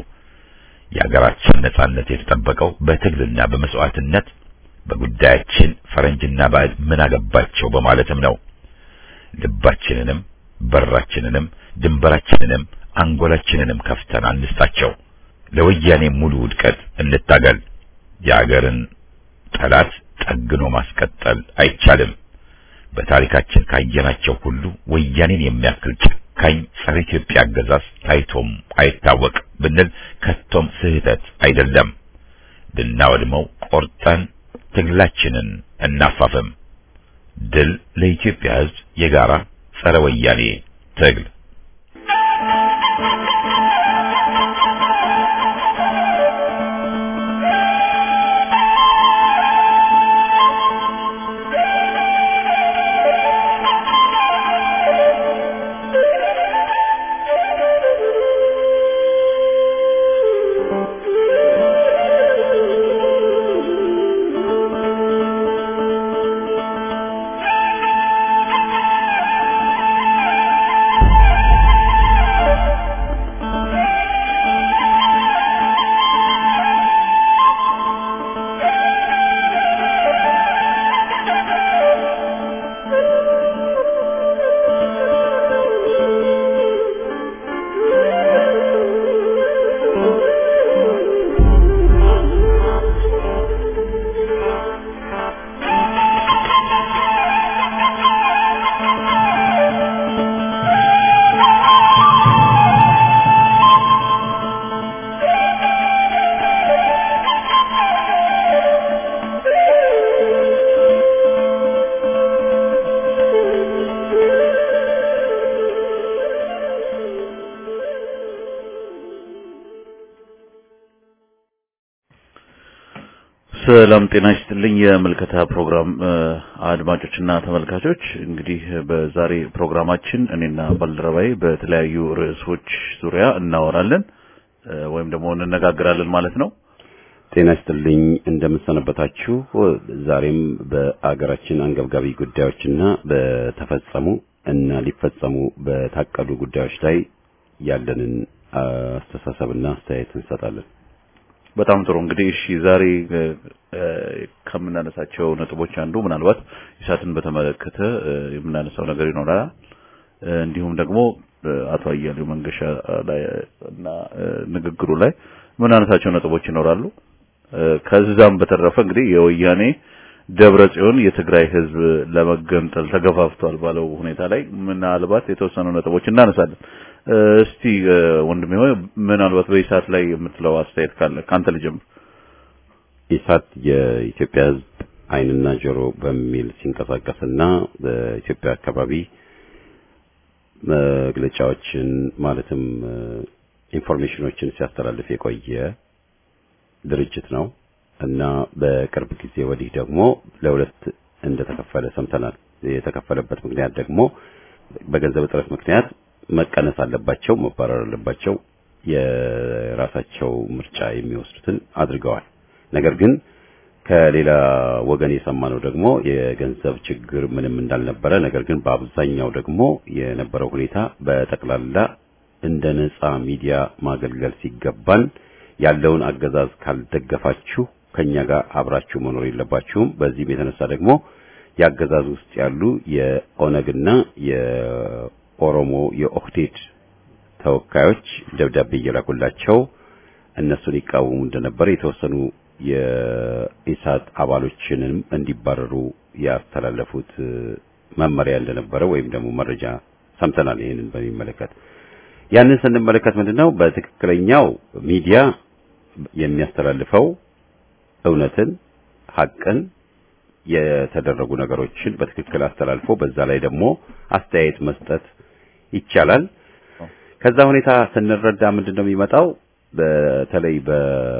የሀገራችን ነጻነት የተጠበቀው በትግልና በመስዋዕትነት በጉዳያችን ፈረንጅና ባዕድ ምን አገባቸው በማለትም ነው። ልባችንንም በራችንንም ድንበራችንንም አንጎላችንንም ከፍተን አንስጣቸው። ለወያኔ ሙሉ ውድቀት እንታገል። የሀገርን ጠላት ጠግኖ ማስቀጠል አይቻልም። በታሪካችን ካየናቸው ሁሉ ወያኔን የሚያክል ጨካኝ ጸረ ኢትዮጵያ አገዛዝ ታይቶም አይታወቅ ብንል ከቶም ስህተት አይደለም። ልናወድመው ቆርጠን ትግላችንን እናፋፍም። ድል ለኢትዮጵያ ሕዝብ የጋራ ጸረ ወያኔ ትግል። ሰላም ጤና ይስጥልኝ። የምልከታ ፕሮግራም አድማጮችና ተመልካቾች፣ እንግዲህ በዛሬ ፕሮግራማችን እኔና ባልደረባዬ በተለያዩ ርዕሶች ዙሪያ እናወራለን ወይም ደግሞ እንነጋገራለን ማለት ነው። ጤና ይስጥልኝ እንደምሰነበታችሁ። ዛሬም በአገራችን አንገብጋቢ ጉዳዮችና በተፈጸሙ እና ሊፈጸሙ በታቀዱ ጉዳዮች ላይ ያለንን አስተሳሰብና አስተያየት እንሰጣለን። በጣም ጥሩ እንግዲህ እሺ፣ ዛሬ ከምናነሳቸው ነጥቦች አንዱ ምናልባት ኢሳትን በተመለከተ የምናነሳው ነገር ይኖራል። እንዲሁም ደግሞ አቶ አያሌው መንገሻ ላይ እና ንግግሩ ላይ የምናነሳቸው ነጥቦች ይኖራሉ። ከዛም በተረፈ እንግዲህ የወያኔ ደብረ ጽዮን የትግራይ ሕዝብ ለመገንጠል ተገፋፍቷል ባለው ሁኔታ ላይ ምናልባት የተወሰኑ ነጥቦች እናነሳለን። እስቲ ወንድሜ ሆይ ምናልባት በኢሳት ላይ የምትለው አስተያየት ካለ ካንተ ልጀምር። ኢሳት የኢትዮጵያ ሕዝብ ዓይንና ጆሮ በሚል ሲንቀሳቀስና በኢትዮጵያ አካባቢ መግለጫዎችን ማለትም ኢንፎርሜሽኖችን ሲያስተላልፍ የቆየ ድርጅት ነው እና በቅርብ ጊዜ ወዲህ ደግሞ ለሁለት እንደተከፈለ ሰምተናል። የተከፈለበት ምክንያት ደግሞ በገንዘብ እጥረት ምክንያት መቀነስ አለባቸው፣ መባረር አለባቸው፣ የራሳቸው ምርጫ የሚወስዱትን አድርገዋል። ነገር ግን ከሌላ ወገን የሰማነው ደግሞ የገንዘብ ችግር ምንም እንዳልነበረ፣ ነገር ግን በአብዛኛው ደግሞ የነበረው ሁኔታ በጠቅላላ እንደ ነጻ ሚዲያ ማገልገል ሲገባን ያለውን አገዛዝ ካልደገፋችሁ ከኛ ጋር አብራችሁ መኖር የለባችሁም። በዚህም የተነሳ ደግሞ የአገዛዝ ውስጥ ያሉ የኦነግና የኦሮሞ የኦህዴድ ተወካዮች ደብዳቤ እየላኩላቸው እነሱን ይቃወሙ እንደነበረ የተወሰኑ የኢሳት አባሎችንም እንዲባረሩ ያስተላለፉት መመሪያ እንደነበረ ወይም ደግሞ መረጃ ሰምተናል። ይህንን በሚመለከት ያንን ስንመለከት ምንድነው በትክክለኛው ሚዲያ የሚያስተላልፈው እውነትን፣ ሐቅን፣ የተደረጉ ነገሮችን በትክክል አስተላልፎ በዛ ላይ ደግሞ አስተያየት መስጠት ይቻላል። ከዛ ሁኔታ ስንረዳ ምንድነው የሚመጣው በተለይ በ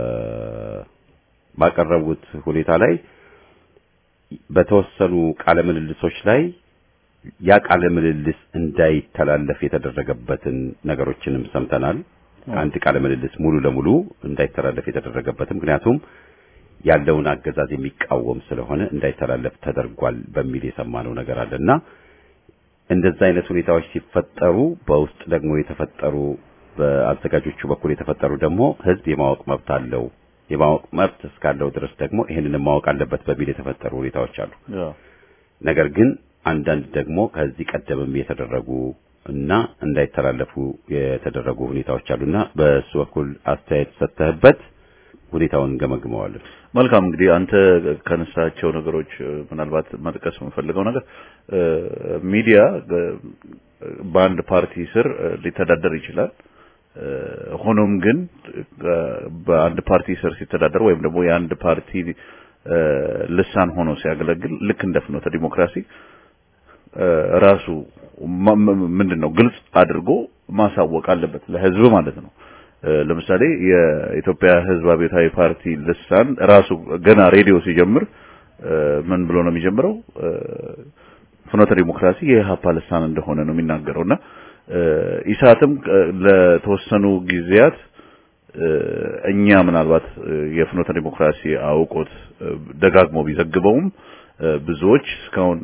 ባቀረቡት ሁኔታ ላይ በተወሰኑ ቃለ ምልልሶች ላይ ያ ቃለ ምልልስ እንዳይተላለፍ የተደረገበትን ነገሮችንም ሰምተናል። አንድ ቃለ ምልልስ ሙሉ ለሙሉ እንዳይተላለፍ የተደረገበትን ምክንያቱም ያለውን አገዛዝ የሚቃወም ስለሆነ እንዳይተላለፍ ተደርጓል በሚል የሰማነው ነገር አለና እንደዛ አይነት ሁኔታዎች ሲፈጠሩ በውስጥ ደግሞ የተፈጠሩ በአዘጋጆቹ በኩል የተፈጠሩ ደግሞ ህዝብ የማወቅ መብት አለው የማወቅ መብት እስካለው ድረስ ደግሞ ይህንን ማወቅ አለበት በሚል የተፈጠሩ ሁኔታዎች አሉ። ነገር ግን አንዳንድ ደግሞ ከዚህ ቀደምም የተደረጉ እና እንዳይተላለፉ የተደረጉ ሁኔታዎች አሉና በእሱ በኩል አስተያየት ሰጥተህበት ሁኔታውን እንገመግመዋለን። መልካም እንግዲህ አንተ ከነሳቸው ነገሮች ምናልባት መጥቀስ የምፈልገው ነገር ሚዲያ በአንድ ፓርቲ ስር ሊተዳደር ይችላል። ሆኖም ግን በአንድ ፓርቲ ስር ሲተዳደር ወይም ደግሞ የአንድ ፓርቲ ልሳን ሆኖ ሲያገለግል ልክ እንደ ፍኖተ ዲሞክራሲ ራሱ ምንድነው ግልጽ አድርጎ ማሳወቅ አለበት ለህዝብ ማለት ነው። ለምሳሌ የኢትዮጵያ ህዝብ አብዮታዊ ፓርቲ ልሳን ራሱ ገና ሬዲዮ ሲጀምር ምን ብሎ ነው የሚጀምረው? ፍኖተ ዲሞክራሲ የኢህአፓ ልሳን እንደሆነ ነው የሚናገረውና ኢሳትም ለተወሰኑ ጊዜያት እኛ ምናልባት የፍኖተ ዲሞክራሲ አውቆት ደጋግሞ ቢዘግበውም ብዙዎች እስካሁን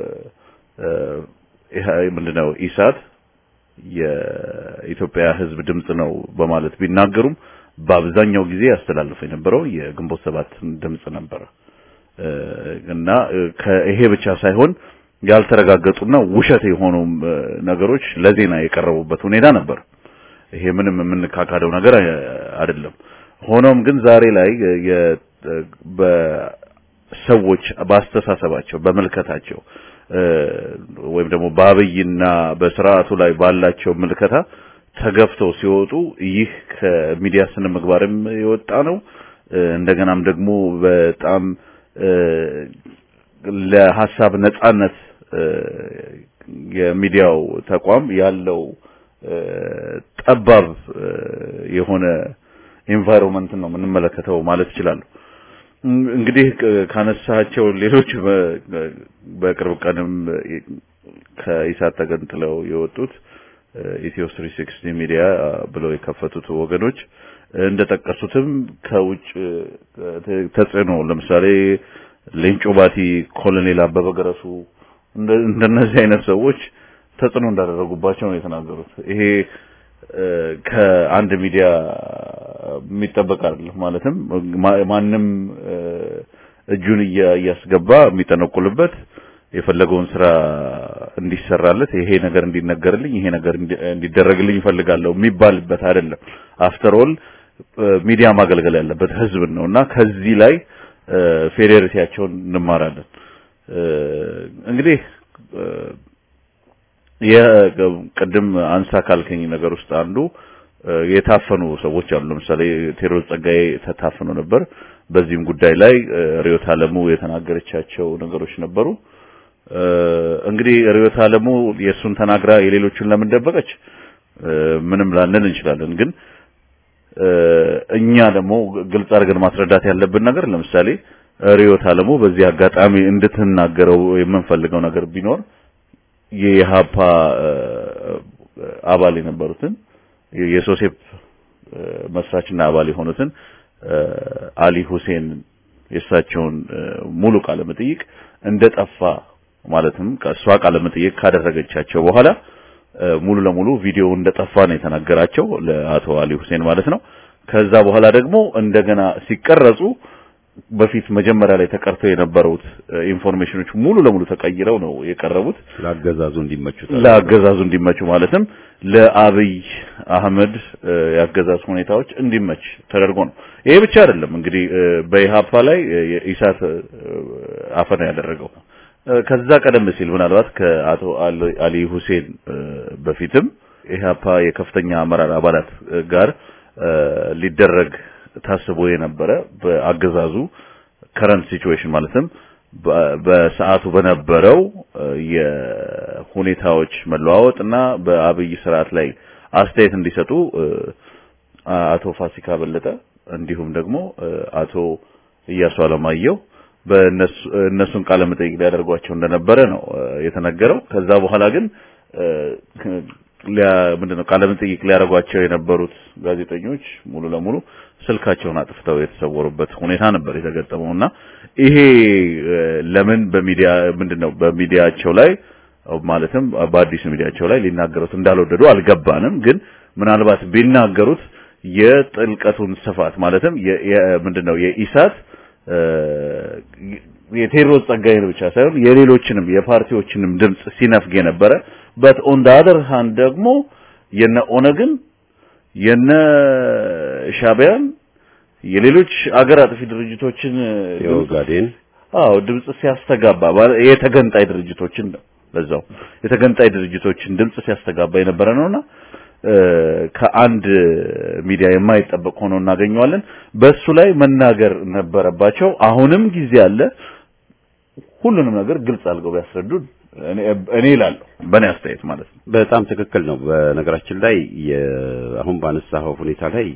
ምንድነው ኢሳት የኢትዮጵያ ህዝብ ድምጽ ነው በማለት ቢናገሩም በአብዛኛው ጊዜ ያስተላልፈ የነበረው የግንቦት ሰባት ድምጽ ነበረ እና ይሄ ብቻ ሳይሆን ያልተረጋገጡና ውሸት የሆኑ ነገሮች ለዜና የቀረቡበት ሁኔታ ነበር። ይሄ ምንም የምንካካደው ነገር አይደለም። ሆኖም ግን ዛሬ ላይ በሰዎች ባስተሳሰባቸው፣ በመልከታቸው ወይም ደግሞ በአብይና በስርዓቱ ላይ ባላቸው ምልከታ ተገፍተው ሲወጡ ይህ ከሚዲያ ስነ ምግባርም የወጣ ነው። እንደገናም ደግሞ በጣም ለሀሳብ ነጻነት የሚዲያው ተቋም ያለው ጠባብ የሆነ ኤንቫይሮንመንት ነው የምንመለከተው ማለት እችላለሁ። እንግዲህ ካነሳቸው ሌሎች በቅርብ ቀንም ከኢሳት ተገንጥለው የወጡት ኢትዮ 360 ሚዲያ ብለው የከፈቱት ወገኖች እንደጠቀሱትም ከውጭ ተጽዕኖ ለምሳሌ ሌንጮ ባቲ፣ ኮሎኔል አበበ ገረሱ እንደነዚህ አይነት ሰዎች ተጽዕኖ እንዳደረጉባቸው ነው የተናገሩት። ይሄ ከአንድ ሚዲያ የሚጠበቅ አይደለም። ማለትም ማንም እጁን እያስገባ የሚጠነቁልበት የፈለገውን ስራ እንዲሰራለት ይሄ ነገር እንዲነገርልኝ ይሄ ነገር እንዲደረግልኝ ይፈልጋለሁ የሚባልበት አይደለም። አፍተር ኦል ሚዲያ ማገልገል ያለበት ህዝብን ነው እና ከዚህ ላይ ፌዴሬቲያቸውን እንማራለን። እንግዲህ የቅድም አንሳ ካልከኝ ነገር ውስጥ አንዱ የታፈኑ ሰዎች አሉ። ለምሳሌ ቴዎድሮስ ጸጋዬ ተታፍኖ ነበር። በዚህም ጉዳይ ላይ ሪዮት አለሙ የተናገረቻቸው ነገሮች ነበሩ። እንግዲህ ሪዮት አለሙ የእሱን ተናግራ የሌሎቹን ለምን ደበቀች? ምንም ላንል እንችላለን። ግን እኛ ደግሞ ግልጽ አድርገን ማስረዳት ያለብን ነገር ለምሳሌ ሪዮት አለሙ በዚህ አጋጣሚ እንድትናገረው የምንፈልገው ነገር ቢኖር የኢሃፓ አባል የነበሩትን የሶሴፕ መስራችና አባል የሆኑትን አሊ ሁሴን የእሳቸውን ሙሉ ቃለ መጠይቅ እንደጠፋ ማለትም ከእሷ ቃለ መጠይቅ ካደረገቻቸው በኋላ ሙሉ ለሙሉ ቪዲዮ እንደጠፋ ነው የተናገራቸው ለአቶ አሊ ሁሴን ማለት ነው። ከዛ በኋላ ደግሞ እንደገና ሲቀረጹ በፊት መጀመሪያ ላይ ተቀርተው የነበሩት ኢንፎርሜሽኖች ሙሉ ለሙሉ ተቀይረው ነው የቀረቡት ለአገዛዙ እንዲመቹ ለአገዛዙ እንዲመቹ ማለትም ለአብይ አህመድ የአገዛዝ ሁኔታዎች እንዲመች ተደርጎ ነው። ይሄ ብቻ አይደለም እንግዲህ በኢሃፓ ላይ የኢሳት አፈና ያደረገው ከዛ ቀደም ሲል ምናልባት ከአቶ አሊ ሁሴን በፊትም ኢሃፓ የከፍተኛ አመራር አባላት ጋር ሊደረግ ታስቦ የነበረ በአገዛዙ ከረንት ሲቹዌሽን ማለትም በሰዓቱ በነበረው የሁኔታዎች መለዋወጥ እና በአብይ ስርዓት ላይ አስተያየት እንዲሰጡ አቶ ፋሲካ በለጠ እንዲሁም ደግሞ አቶ እያሱ አለማየሁ በእነሱ እነሱን ቃለ መጠይቅ ሊያደርጓቸው እንደነበረ ነው የተነገረው። ከዛ በኋላ ግን ምንድነው ቃለ መጠይቅ ሊያደርጓቸው የነበሩት ጋዜጠኞች ሙሉ ለሙሉ ስልካቸውን አጥፍተው የተሰወሩበት ሁኔታ ነበር የተገጠመውና ይሄ ለምን በሚዲያ ምንድነው በሚዲያቸው ላይ ማለትም በአዲሱ ሚዲያቸው ላይ ሊናገሩት እንዳልወደዱ አልገባንም። ግን ምናልባት ቢናገሩት የጥልቀቱን ስፋት ማለትም ምንድነው የኢሳት የቴዎድሮስ ጸጋዬን ብቻ ሳይሆን የሌሎችንም የፓርቲዎችንም ድምጽ ሲነፍግ የነበረ በት ኦን ደ አደር ሃንድ ደግሞ የነ ኦነግን የነ ሻቢያን የሌሎች አገር አጥፊ ድርጅቶችን የኦጋዴን አዎ ድምጽ ሲያስተጋባ የተገንጣይ ድርጅቶችን ነው በዛው የተገንጣይ ድርጅቶችን ድምጽ ሲያስተጋባ የነበረ ነውና ከአንድ ሚዲያ የማይጠበቅ ሆኖ እናገኘዋለን። በሱ ላይ መናገር ነበረባቸው። አሁንም ጊዜ አለ። ሁሉንም ነገር ግልጽ አድርገው ቢያስረዱን እኔ እላለሁ፣ በእኔ አስተያየት ማለት ነው። በጣም ትክክል ነው። በነገራችን ላይ አሁን ባነሳኸው ሁኔታ ላይ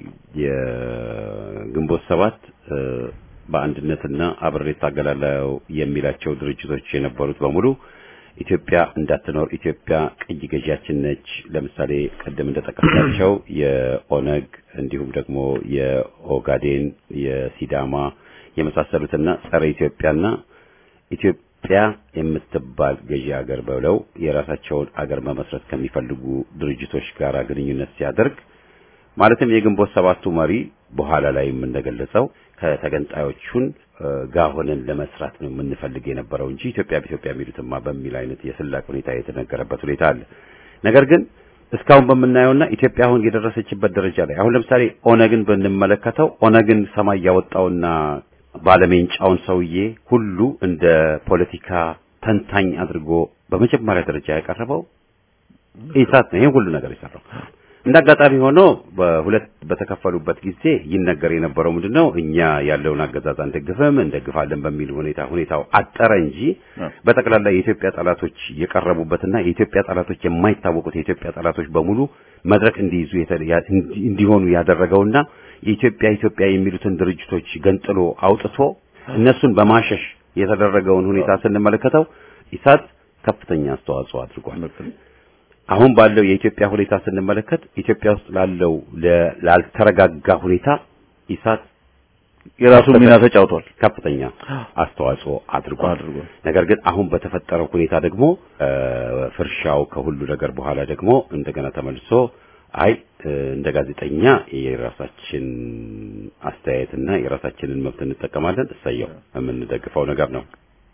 የግንቦት ሰባት በአንድነትና አብሬ እታገላለሁ የሚላቸው ድርጅቶች የነበሩት በሙሉ ኢትዮጵያ እንዳትኖር ኢትዮጵያ ቅኝ ገዢያችን ነች። ለምሳሌ ቅድም እንደጠቀስናቸው የኦነግ እንዲሁም ደግሞ የኦጋዴን፣ የሲዳማ የመሳሰሉትና ጸረ ኢትዮጵያና ኢትዮጵያ የምትባል ገዢ ሀገር ብለው የራሳቸውን አገር መመስረት ከሚፈልጉ ድርጅቶች ጋር ግንኙነት ሲያደርግ ማለትም የግንቦት ሰባቱ መሪ በኋላ ላይም እንደገለጸው ከተገንጣዮቹን ጋር ሆነን ለመስራት ነው የምንፈልግ የነበረው እንጂ ኢትዮጵያ በኢትዮጵያ የሚሉትማ በሚል አይነት የስላቅ ሁኔታ የተነገረበት ሁኔታ አለ። ነገር ግን እስካሁን በምናየውና ኢትዮጵያ አሁን የደረሰችበት ደረጃ ላይ አሁን ለምሳሌ ኦነግን ብንመለከተው ኦነግን ሰማይ ያወጣውና ባለሜንጫውን ሰውዬ ሁሉ እንደ ፖለቲካ ተንታኝ አድርጎ በመጀመሪያ ደረጃ ያቀረበው ኢሳት ነው። ይሄን ሁሉ ነገር የሰራው እንደ አጋጣሚ ሆኖ በሁለት በተከፈሉበት ጊዜ ይነገር የነበረው ምንድነው እኛ ያለውን አገዛዝ አንደግፍም እንደግፋለን በሚል ሁኔታ ሁኔታው አጠረ እንጂ በጠቅላላ የኢትዮጵያ ጠላቶች የቀረቡበትና የኢትዮጵያ ጠላቶች የማይታወቁት የኢትዮጵያ ጠላቶች በሙሉ መድረክ እንዲይዙ እንዲሆኑ ያደረገውና የኢትዮጵያ ኢትዮጵያ የሚሉትን ድርጅቶች ገንጥሎ አውጥቶ እነሱን በማሸሽ የተደረገውን ሁኔታ ስንመለከተው ኢሳት ከፍተኛ አስተዋጽኦ አድርጓል። አሁን ባለው የኢትዮጵያ ሁኔታ ስንመለከት ኢትዮጵያ ውስጥ ላለው ላልተረጋጋ ሁኔታ ኢሳት የራሱን ሚና ተጫውቷል፣ ከፍተኛ አስተዋጽኦ አድርጓል። ነገር ግን አሁን በተፈጠረው ሁኔታ ደግሞ ፍርሻው ከሁሉ ነገር በኋላ ደግሞ እንደገና ተመልሶ አይ እንደ ጋዜጠኛ የራሳችን አስተያየትና የራሳችንን መብት እንጠቀማለን፣ እሰየው የምንደግፈው ነገር ነው።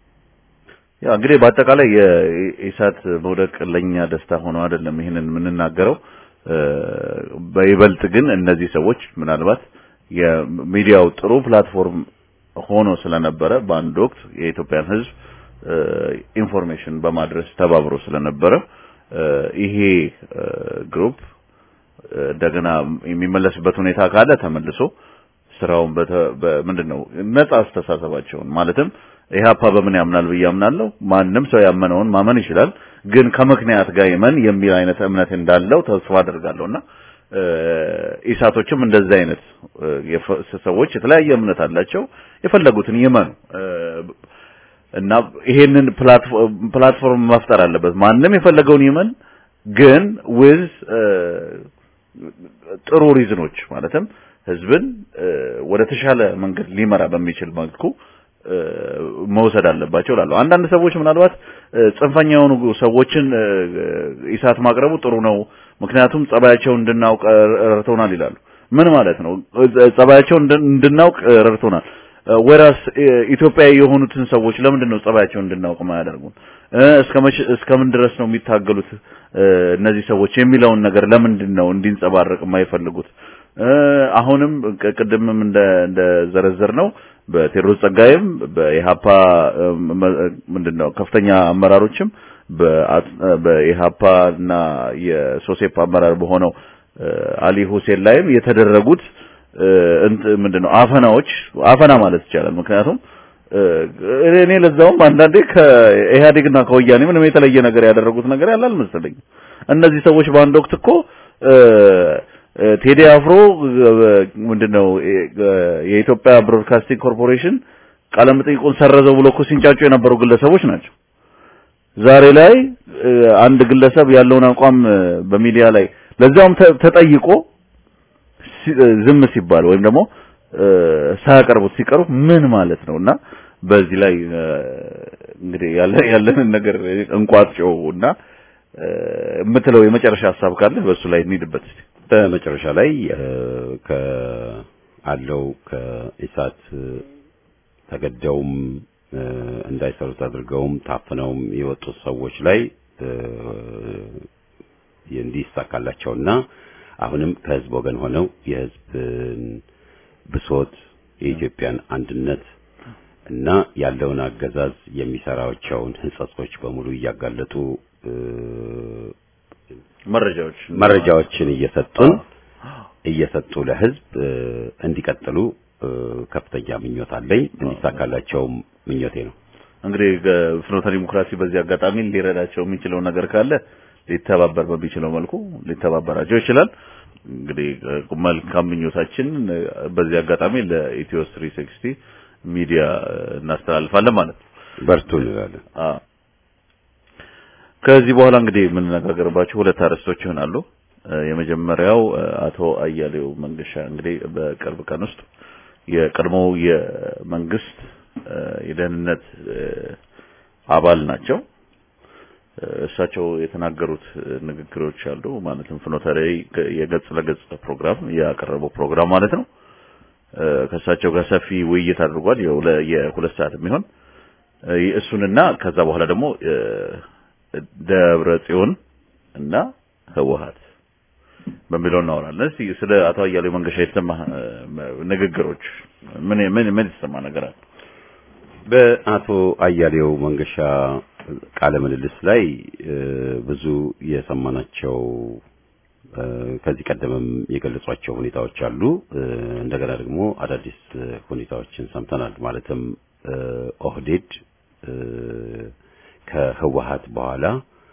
ያ እንግዲህ በአጠቃላይ የኢሳት መውደቅ ለኛ ደስታ ሆኖ አይደለም ይህንን የምንናገረው። በይበልጥ ግን እነዚህ ሰዎች ምናልባት የሚዲያው ጥሩ ፕላትፎርም ሆኖ ስለነበረ በአንድ ወቅት የኢትዮጵያን ሕዝብ ኢንፎርሜሽን በማድረስ ተባብሮ ስለነበረ ይሄ ግሩፕ እንደገና የሚመለስበት ሁኔታ ካለ ተመልሶ ስራውን ምንድን ነው ነጻ አስተሳሰባቸውን ማለትም ኢህአፓ በምን ያምናል ብዬ አምናለሁ። ማንም ሰው ያመነውን ማመን ይችላል። ግን ከምክንያት ጋር ይመን የሚል አይነት እምነት እንዳለው ተስፋ አደርጋለሁና ኢሳቶችም እንደዚህ አይነት ሰዎች የተለያየ እምነት አላቸው። የፈለጉትን ይመኑ እና ይሄንን ፕላትፎርም መፍጠር አለበት። ማንም የፈለገውን ይመን፣ ግን ዊዝ ጥሩ ሪዝኖች ማለትም ህዝብን ወደ ተሻለ መንገድ ሊመራ በሚችል መልኩ መውሰድ አለባቸው እላለሁ። አንዳንድ ሰዎች ምናልባት ጽንፈኛ የሆኑ ሰዎችን ኢሳት ማቅረቡ ጥሩ ነው፣ ምክንያቱም ጸባያቸውን እንድናውቅ ረድቶናል ይላሉ። ምን ማለት ነው? ጸባያቸውን እንድናውቅ ረድቶናል። ወራስ ኢትዮጵያዊ የሆኑትን ሰዎች ለምንድን ነው ጸባያቸውን እንድናውቅ ማያደርጉን? እስከምን ድረስ ነው የሚታገሉት እነዚህ ሰዎች የሚለውን ነገር ለምንድን ነው እንዲንጸባረቅ የማይፈልጉት? አሁንም ቅድምም እንደ እንደ ዘረዘር ነው በቴዎድሮስ ጸጋይም በኢሃፓ ምንድነው ከፍተኛ አመራሮችም በኢሃፓ እና የሶሴፕ አመራር በሆነው አሊ ሁሴን ላይም የተደረጉት ምንድነው አፈናዎች አፈና ማለት ይቻላል። ምክንያቱም እኔ ለዛውም አንዳንዴ ከኢህአዴግና ከወያኔ ምንም የተለየ ነገር ያደረጉት ነገር ያለ አልመሰለኝም። እነዚህ ሰዎች በአንድ ወቅት እኮ ቴዲ አፍሮ ምንድነው የኢትዮጵያ ብሮድካስቲንግ ኮርፖሬሽን ቃለ መጠይቁን ሰረዘው ብሎ እኮ ሲንጫጩ የነበሩ ግለሰቦች ናቸው። ዛሬ ላይ አንድ ግለሰብ ያለውን አቋም በሚዲያ ላይ ለዛውም ተጠይቆ ዝም ሲባል ወይም ደግሞ ሳያቀርቡት ሲቀሩ ምን ማለት ነውና በዚህ ላይ እንግዲህ ያለ ያለንን ነገር እንቋጭው እና የምትለው የመጨረሻ ሀሳብ ካለ በሱ ላይ እንሂድበት እስቲ። በመጨረሻ ላይ ከአለው ከኢሳት ተገደውም እንዳይሰሩት አድርገውም ታፍነውም የወጡት ሰዎች ላይ እንዲሳካላቸውና አሁንም ከህዝብ ወገን ሆነው የህዝብን ብሶት የኢትዮጵያን አንድነት እና ያለውን አገዛዝ የሚሰራቸውን ህንጸጾች በሙሉ እያጋለጡ መረጃዎች መረጃዎችን እየሰጡን እየሰጡ ለህዝብ እንዲቀጥሉ ከፍተኛ ምኞት አለኝ። እንዲሳካላቸውም ምኞቴ ነው። እንግዲህ ፍኖተ ዲሞክራሲ በዚህ አጋጣሚ ሊረዳቸው የሚችለው ነገር ካለ ሊተባበር በሚችለው መልኩ ሊተባበራቸው ይችላል። እንግዲህ መልካም ምኞታችን በዚህ አጋጣሚ ለኢትዮ 360 ሚዲያ እናስተላልፋለን ማለት ነው። በርቱ እንላለን። ከዚህ በኋላ እንግዲህ የምንነጋገርባቸው ሁለት አርዕስቶች ይሆናሉ። የመጀመሪያው አቶ አያሌው መንገሻ እንግዲህ በቅርብ ቀን ውስጥ የቀድሞው የመንግስት የደህንነት አባል ናቸው። እሳቸው የተናገሩት ንግግሮች አሉ። ማለትም ፍኖተ ራዕይ የገጽ ለገጽ ፕሮግራም ያቀረበው ፕሮግራም ማለት ነው። ከእሳቸው ጋር ሰፊ ውይይት አድርጓል። የሁለት ሰዓት የሚሆን እሱንና ከዛ በኋላ ደግሞ ደብረ ጽዮን እና ህወሀት በሚለው እናወራለን። እስቲ ስለ አቶ አያሌው መንገሻ የተሰማ ንግግሮች ምን ምን ምን የተሰማ ነገር አለ? በአቶ አያሌው መንገሻ ቃለ ምልልስ ላይ ብዙ የሰማናቸው ከዚህ ቀደምም የገለጿቸው ሁኔታዎች አሉ። እንደገና ደግሞ አዳዲስ ሁኔታዎችን ሰምተናል። ማለትም ኦህዴድ ከህወሀት በኋላ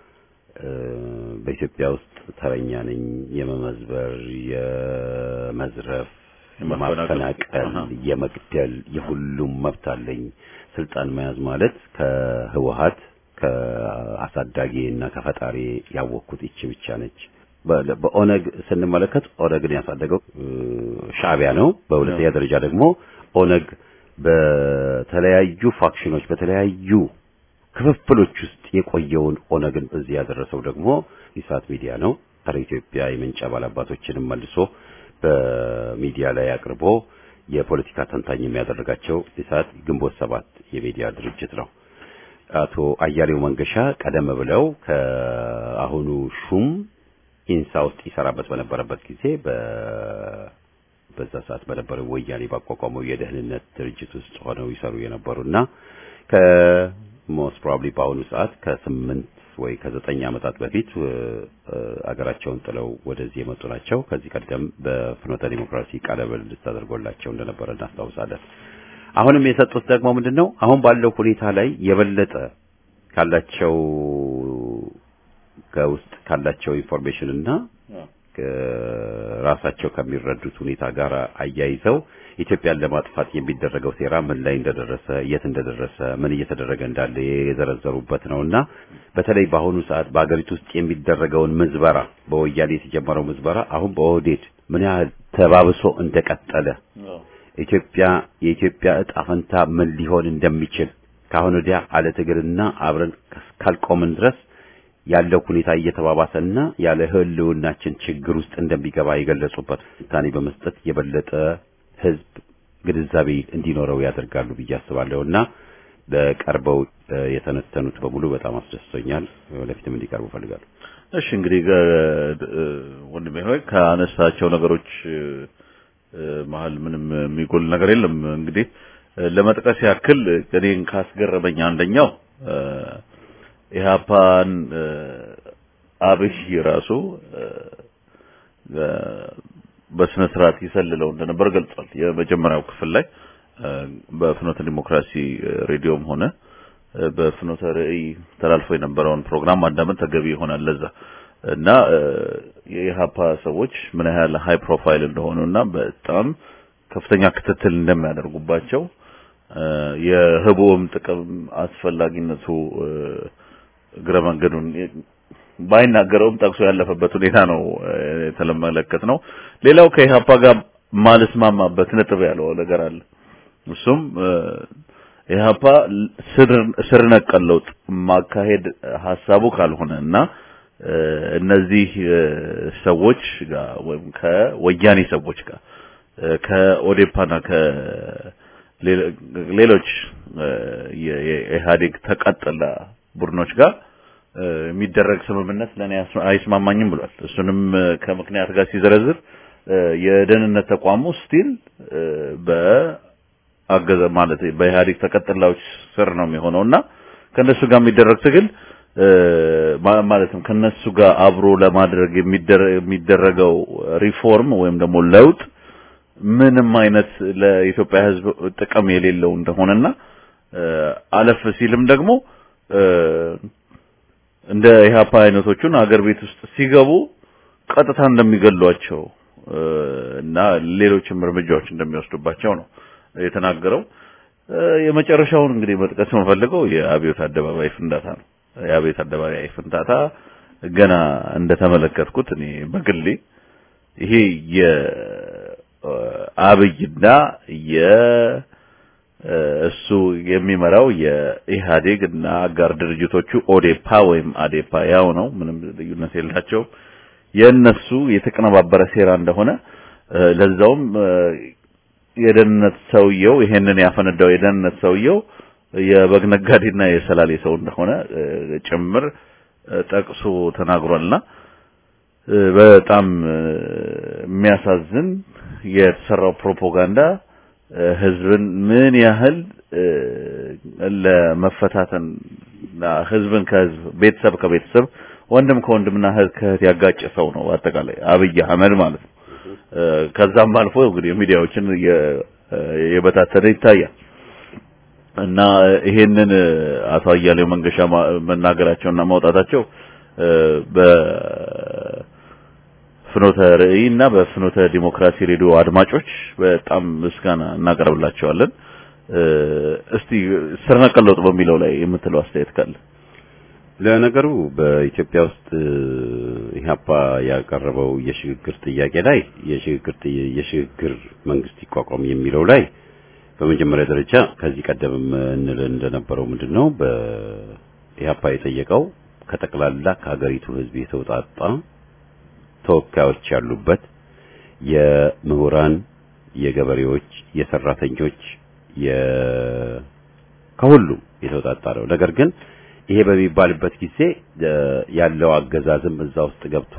በኢትዮጵያ ውስጥ ተረኛ ነኝ፣ የመመዝበር፣ የመዝረፍ፣ የማፈናቀል፣ የመግደል የሁሉም መብት አለኝ ስልጣን መያዝ ማለት ከህወሀት ከአሳዳጊ እና ከፈጣሪ ያወቅኩት ይቺ ብቻ ነች። በኦነግ ስንመለከት ኦነግን ያሳደገው ሻዕቢያ ነው። በሁለተኛ ደረጃ ደግሞ ኦነግ በተለያዩ ፋክሽኖች በተለያዩ ክፍፍሎች ውስጥ የቆየውን ኦነግን እዚህ ያደረሰው ደግሞ ኢሳት ሚዲያ ነው። ጸረ ኢትዮጵያ የምንጭ ባላባቶችንም መልሶ በሚዲያ ላይ አቅርቦ የፖለቲካ ተንታኝ የሚያደርጋቸው ኢሳት ግንቦት ሰባት የሚዲያ ድርጅት ነው። አቶ አያሌው መንገሻ ቀደም ብለው ከአሁኑ ሹም ኢንሳ ውስጥ ይሰራበት በነበረበት ጊዜ በዛ ሰዓት በነበረው ወያኔ ባቋቋመው የደህንነት ድርጅት ውስጥ ሆነው ይሰሩ የነበሩና ከሞስት ፕሮባብሊ በአሁኑ ሰዓት ከስምንት ወይ ከዘጠኝ ዓመታት በፊት አገራቸውን ጥለው ወደዚህ የመጡ ናቸው። ከዚህ ቀደም በፍኖተ ዲሞክራሲ ቃለ ምልልስ ተደርጎላቸው እንደነበረ እናስታውሳለን። አሁንም የሰጡት ደግሞ ምንድን ነው? አሁን ባለው ሁኔታ ላይ የበለጠ ካላቸው ከውስጥ ካላቸው ኢንፎርሜሽን እና ራሳቸው ከሚረዱት ሁኔታ ጋር አያይዘው ኢትዮጵያን ለማጥፋት የሚደረገው ሴራ ምን ላይ እንደደረሰ የት እንደደረሰ ምን እየተደረገ እንዳለ የዘረዘሩበት ነውና በተለይ በአሁኑ ሰዓት በአገሪቱ ውስጥ የሚደረገውን ምዝበራ በወያኔ የተጀመረው ምዝበራ አሁን በኦህዴድ ምን ያህል ተባብሶ እንደቀጠለ ኢትዮጵያ የኢትዮጵያ እጣ ፈንታ ምን ሊሆን እንደሚችል ከአሁን ወዲያ አለ ትግልና አብረን ካልቆምን ድረስ ያለው ሁኔታ እየተባባሰና ያለ ህልውናችን ችግር ውስጥ እንደሚገባ የገለጹበት ትንታኔ በመስጠት የበለጠ ህዝብ ግንዛቤ እንዲኖረው ያደርጋሉ ብዬ አስባለሁና ለቀርበው የተነተኑት በሙሉ በጣም አስደስቶኛል። ወደፊትም እንዲቀርቡ ፈልጋለሁ። እሺ እንግዲህ ወንድሜ ሆይ ከአነሳቸው ነገሮች መሀል ምንም የሚጎል ነገር የለም። እንግዲህ ለመጥቀስ ያክል እኔን ካስገረመኝ አንደኛው ኢህአፓን አብይ ራሱ በስነ ስርዓት ይሰልለው እንደነበር ገልጿል። የመጀመሪያው ክፍል ላይ በፍኖተ ዲሞክራሲ ሬዲዮም ሆነ በፍኖተ ራዕይ ተላልፎ የነበረውን ፕሮግራም ማዳመጥ ተገቢ ይሆናል ለዛ እና የኢህአፓ ሰዎች ምን ያህል ሃይ ፕሮፋይል እንደሆኑና በጣም ከፍተኛ ክትትል እንደሚያደርጉባቸው የህቡም ጥቅም አስፈላጊነቱ እግረ መንገዱን ባይናገረውም ጠቅሶ ያለፈበት ሁኔታ ነው የተመለከት ነው። ሌላው ከኢህአፓ ጋር ማልስማማበት ነጥብ ያለው ነገር አለ። እሱም ኢህአፓ ስር ነቀል ለውጥ ማካሄድ ሀሳቡ ካልሆነ እና እነዚህ ሰዎች ጋር ወይም ከወያኔ ሰዎች ጋር ከኦዴፓና ከሌሎች የኢህአዴግ ተቀጥላ ቡድኖች ጋር የሚደረግ ስምምነት ለኔ አይስማማኝም ብሏል። እሱንም ከምክንያት ጋር ሲዘረዝር የደህንነት ተቋሙ ስቲል በአገዘ ማለት በኢህአዴግ ተቀጥላዎች ስር ነው የሚሆነውና ከነሱ ጋር የሚደረግ ትግል ማለትም ከነሱ ጋር አብሮ ለማድረግ የሚደረገው ሪፎርም ወይም ደግሞ ለውጥ ምንም አይነት ለኢትዮጵያ ሕዝብ ጥቅም የሌለው እንደሆነና አለፍ ሲልም ደግሞ እንደ ኢህአፓ አይነቶቹን አገር ቤት ውስጥ ሲገቡ ቀጥታ እንደሚገሏቸው እና ሌሎችም እርምጃዎች እንደሚወስዱባቸው ነው የተናገረው። የመጨረሻውን እንግዲህ መጥቀስ የምፈልገው የአብዮት አደባባይ ፍንዳታ ነው። የአብዮት አደባባይ ፍንዳታ ገና እንደተመለከትኩት እኔ በግሌ ይሄ የአብይና የእሱ የሚመራው የኢህአዴግ እና አጋር ድርጅቶቹ ኦዴፓ ወይም አዴፓ ያው ነው፣ ምንም ልዩነት የላቸው የእነሱ የተቀነባበረ ሴራ እንደሆነ ለዛውም የደህንነት ሰውየው ይሄንን ያፈነዳው የደህንነት ሰውየው የበግ ነጋዴና የሰላሌ ሰው እንደሆነ ጭምር ጠቅሶ ተናግሯልና በጣም የሚያሳዝን የተሰራው ፕሮፓጋንዳ ህዝብን ምን ያህል ለመፈታተን ህዝብን ከህዝብ ቤተሰብ ከቤተሰብ ወንድም ከወንድምና እህት ከእህት ያጋጨ ሰው ነው አጠቃላይ አብይ አህመድ ማለት ነው። ከዛም አልፎ እንግዲህ ሚዲያዎችን የበታተነ ይታያል እና ይሄንን አቶ አያሌው መንገሻ መናገራቸውና ማውጣታቸው በፍኖተ ርዕይ እና በፍኖተ ዲሞክራሲ ሬዲዮ አድማጮች በጣም ምስጋና እናቀርብላቸዋለን። እስቲ ስር ነቀል ለውጥ በሚለው ላይ የምትለው አስተያየት ካለ? ለነገሩ በኢትዮጵያ ውስጥ ኢህአፓ ያቀረበው የሽግግር ጥያቄ ላይ የሽግግር የሽግግር መንግስት ይቋቋም የሚለው ላይ በመጀመሪያ ደረጃ ከዚህ ቀደም እንል እንደነበረው ምንድነው በኢህአፓ የጠየቀው ከጠቅላላ ከሀገሪቱ ህዝብ የተውጣጣ ተወካዮች ያሉበት የምሁራን፣ የገበሬዎች፣ የሰራተኞች የ ከሁሉም የተውጣጣ ነው። ነገር ግን ይሄ በሚባልበት ጊዜ ያለው አገዛዝም እዛ ውስጥ ገብቶ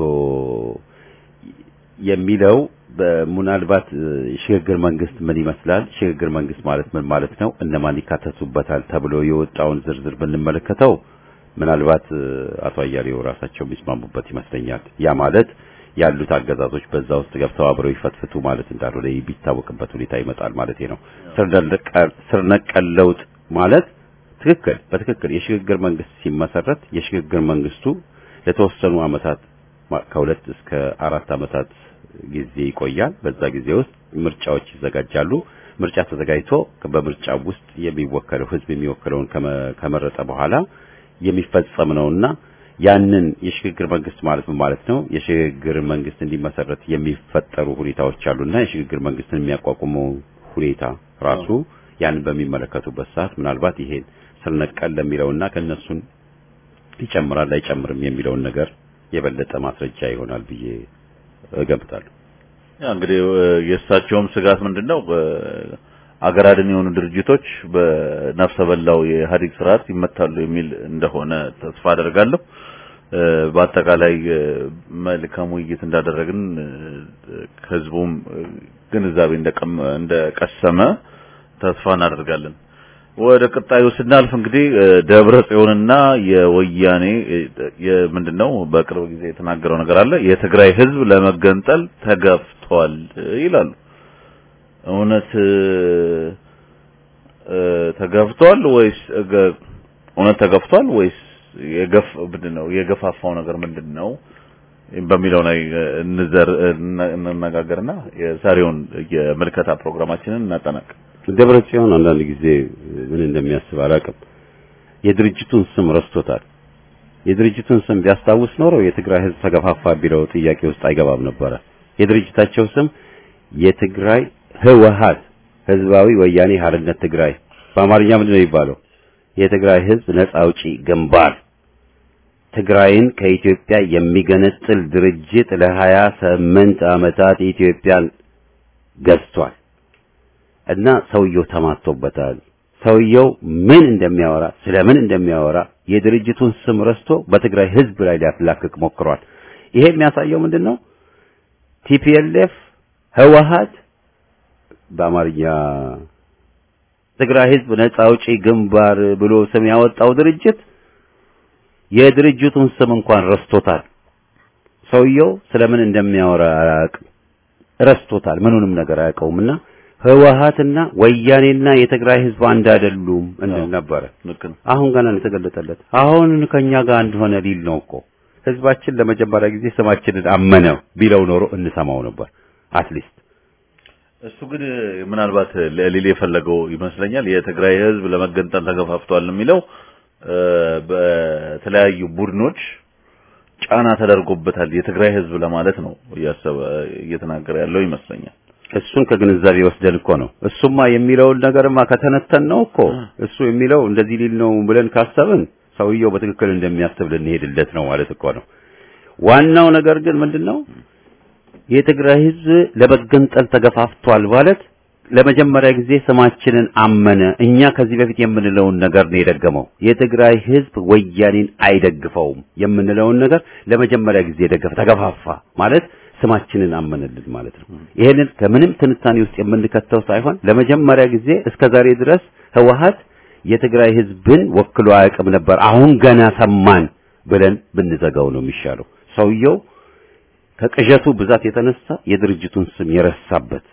የሚለው ምናልባት ሽግግር መንግስት ምን ይመስላል፣ ሽግግር መንግስት ማለት ምን ማለት ነው፣ እነማን ይካተቱበታል ተብሎ የወጣውን ዝርዝር ብንመለከተው ምናልባት አቶ አያሌው ራሳቸው የሚስማሙበት ይመስለኛል። ያ ማለት ያሉት አገዛዞች በዛ ውስጥ ገብተው አብረው ይፈትፍቱ ማለት እንዳልሆነ ቢታወቅበት ሁኔታ ይመጣል ማለት ነው። ስር ነቀል ለውጥ ማለት ትክክል በትክክል የሽግግር መንግስት ሲመሰረት የሽግግር መንግስቱ ለተወሰኑ አመታት ከሁለት እስከ አራት አመታት ጊዜ ይቆያል። በዛ ጊዜ ውስጥ ምርጫዎች ይዘጋጃሉ። ምርጫ ተዘጋጅቶ በምርጫው ውስጥ የሚወከለው ህዝብ የሚወክለውን ከመረጠ በኋላ የሚፈጸም ነውና ያንን የሽግግር መንግስት ማለት ምን ማለት ነው? የሽግግር መንግስት እንዲመሰረት የሚፈጠሩ ሁኔታዎች አሉና የሽግግር መንግስትን የሚያቋቁመው ሁኔታ ራሱ ያንን በሚመለከቱበት ሰዓት ምናልባት ይሄን ስር ነቀል ለሚለውና ከነሱን ይጨምራል አይጨምርም የሚለውን ነገር የበለጠ ማስረጃ ይሆናል ብዬ እገምታለሁ። ያ እንግዲህ የእሳቸውም ስጋት ምንድነው? አገር አድን የሆኑ ድርጅቶች በነፍሰ በላው የኢህአዴግ ስርዓት ይመታሉ የሚል እንደሆነ ተስፋ አደርጋለሁ። በአጠቃላይ መልካም ውይይት እንዳደረግን ህዝቡም ግንዛቤ እንደቀሰመ ተስፋ እናደርጋለን። ወደ ቀጣዩ ስናልፍ እንግዲህ ደብረ ጽዮንና የወያኔ ምንድነው በቅርብ ጊዜ የተናገረው ነገር አለ። የትግራይ ህዝብ ለመገንጠል ተገፍቷል ይላሉ። እውነት ተገፍቷል ወይስ እውነት ተገፍቷል ወይስ የገፍ ምንድነው የገፋፋው ነገር ምንድነው በሚለው ላይ እንዘር እንነጋገርና የዛሬውን የምልከታ ፕሮግራማችንን እናጠናቅ። ደብረ ጽዮን አንዳንድ ጊዜ ምን እንደሚያስብ አላውቅም። የድርጅቱን ስም ረስቶታል። የድርጅቱን ስም ቢያስታውስ ኖሮ የትግራይ ህዝብ ተገፋፋ ቢለው ጥያቄ ውስጥ አይገባም ነበረ። የድርጅታቸው ስም የትግራይ ህወሀት ህዝባዊ ወያኔ ሓርነት ትግራይ በአማርኛ ምንድን ነው የሚባለው? የትግራይ ህዝብ ነጻ አውጪ ግንባር ትግራይን ከኢትዮጵያ የሚገነጥል ድርጅት ለሀያ ስምንት ዓመታት ኢትዮጵያን ገዝቷል እና ሰውየው ተማቶበታል። ሰውየው ምን እንደሚያወራ ስለምን እንደሚያወራ የድርጅቱን ስም ረስቶ በትግራይ ህዝብ ላይ ሊያፍላክክ ሞክሯል። ይሄ የሚያሳየው ምንድን ነው? ቲፒኤልኤፍ ህወሀት በአማርኛ ትግራይ ህዝብ ነጻ አውጪ ግንባር ብሎ ስም ያወጣው ድርጅት የድርጅቱን ስም እንኳን ረስቶታል። ሰውየው ስለምን እንደሚያወራ አያውቅም፣ ረስቶታል። ምኑንም ነገር አያውቀውምና ህወሓትና ወያኔና የትግራይ ህዝብ አንድ አይደሉም እንል ነበረ። ልክ ነው። አሁን ገና ነው የተገለጠለት። አሁን ከኛ ጋር አንድ ሆነ ሊል ነው እኮ ህዝባችን ለመጀመሪያ ጊዜ ስማችንን አመነ ቢለው ኖሮ እንሰማው ነበር አትሊስት እሱ ግን ምናልባት ሊል የፈለገው ይመስለኛል የትግራይ ህዝብ ለመገንጠል ተገፋፍቷል የሚለው እ፣ በተለያዩ ቡድኖች ጫና ተደርጎበታል የትግራይ ህዝብ ለማለት ነው እያሰበ እየተናገረ ያለው ይመስለኛል። እሱን ከግንዛቤ ወስደን እኮ ነው። እሱማ የሚለውን ነገርማ ከተነተን ነው እኮ እሱ የሚለው እንደዚህ ሊል ነው ብለን ካሰብን ሰውየው በትክክል እንደሚያስብ ልንሄድለት ነው ማለት እኮ ነው። ዋናው ነገር ግን ምንድነው የትግራይ ህዝብ ለመገንጠል ተገፋፍቷል ማለት ለመጀመሪያ ጊዜ ስማችንን አመነ። እኛ ከዚህ በፊት የምንለውን ነገር ነው የደገመው። የትግራይ ህዝብ ወያኔን አይደግፈውም የምንለውን ነገር ለመጀመሪያ ጊዜ ደገፈ፣ ተገፋፋ ማለት ስማችንን አመነልን ማለት ነው። ይሄንን ከምንም ትንታኔ ውስጥ የምንከተው ሳይሆን ለመጀመሪያ ጊዜ እስከ ዛሬ ድረስ ህወሓት የትግራይ ህዝብን ወክሎ አያውቅም ነበር። አሁን ገና ሰማን ብለን ብንዘጋው ነው የሚሻለው። ሰውየው ከቅዠቱ ብዛት የተነሳ የድርጅቱን ስም የረሳበት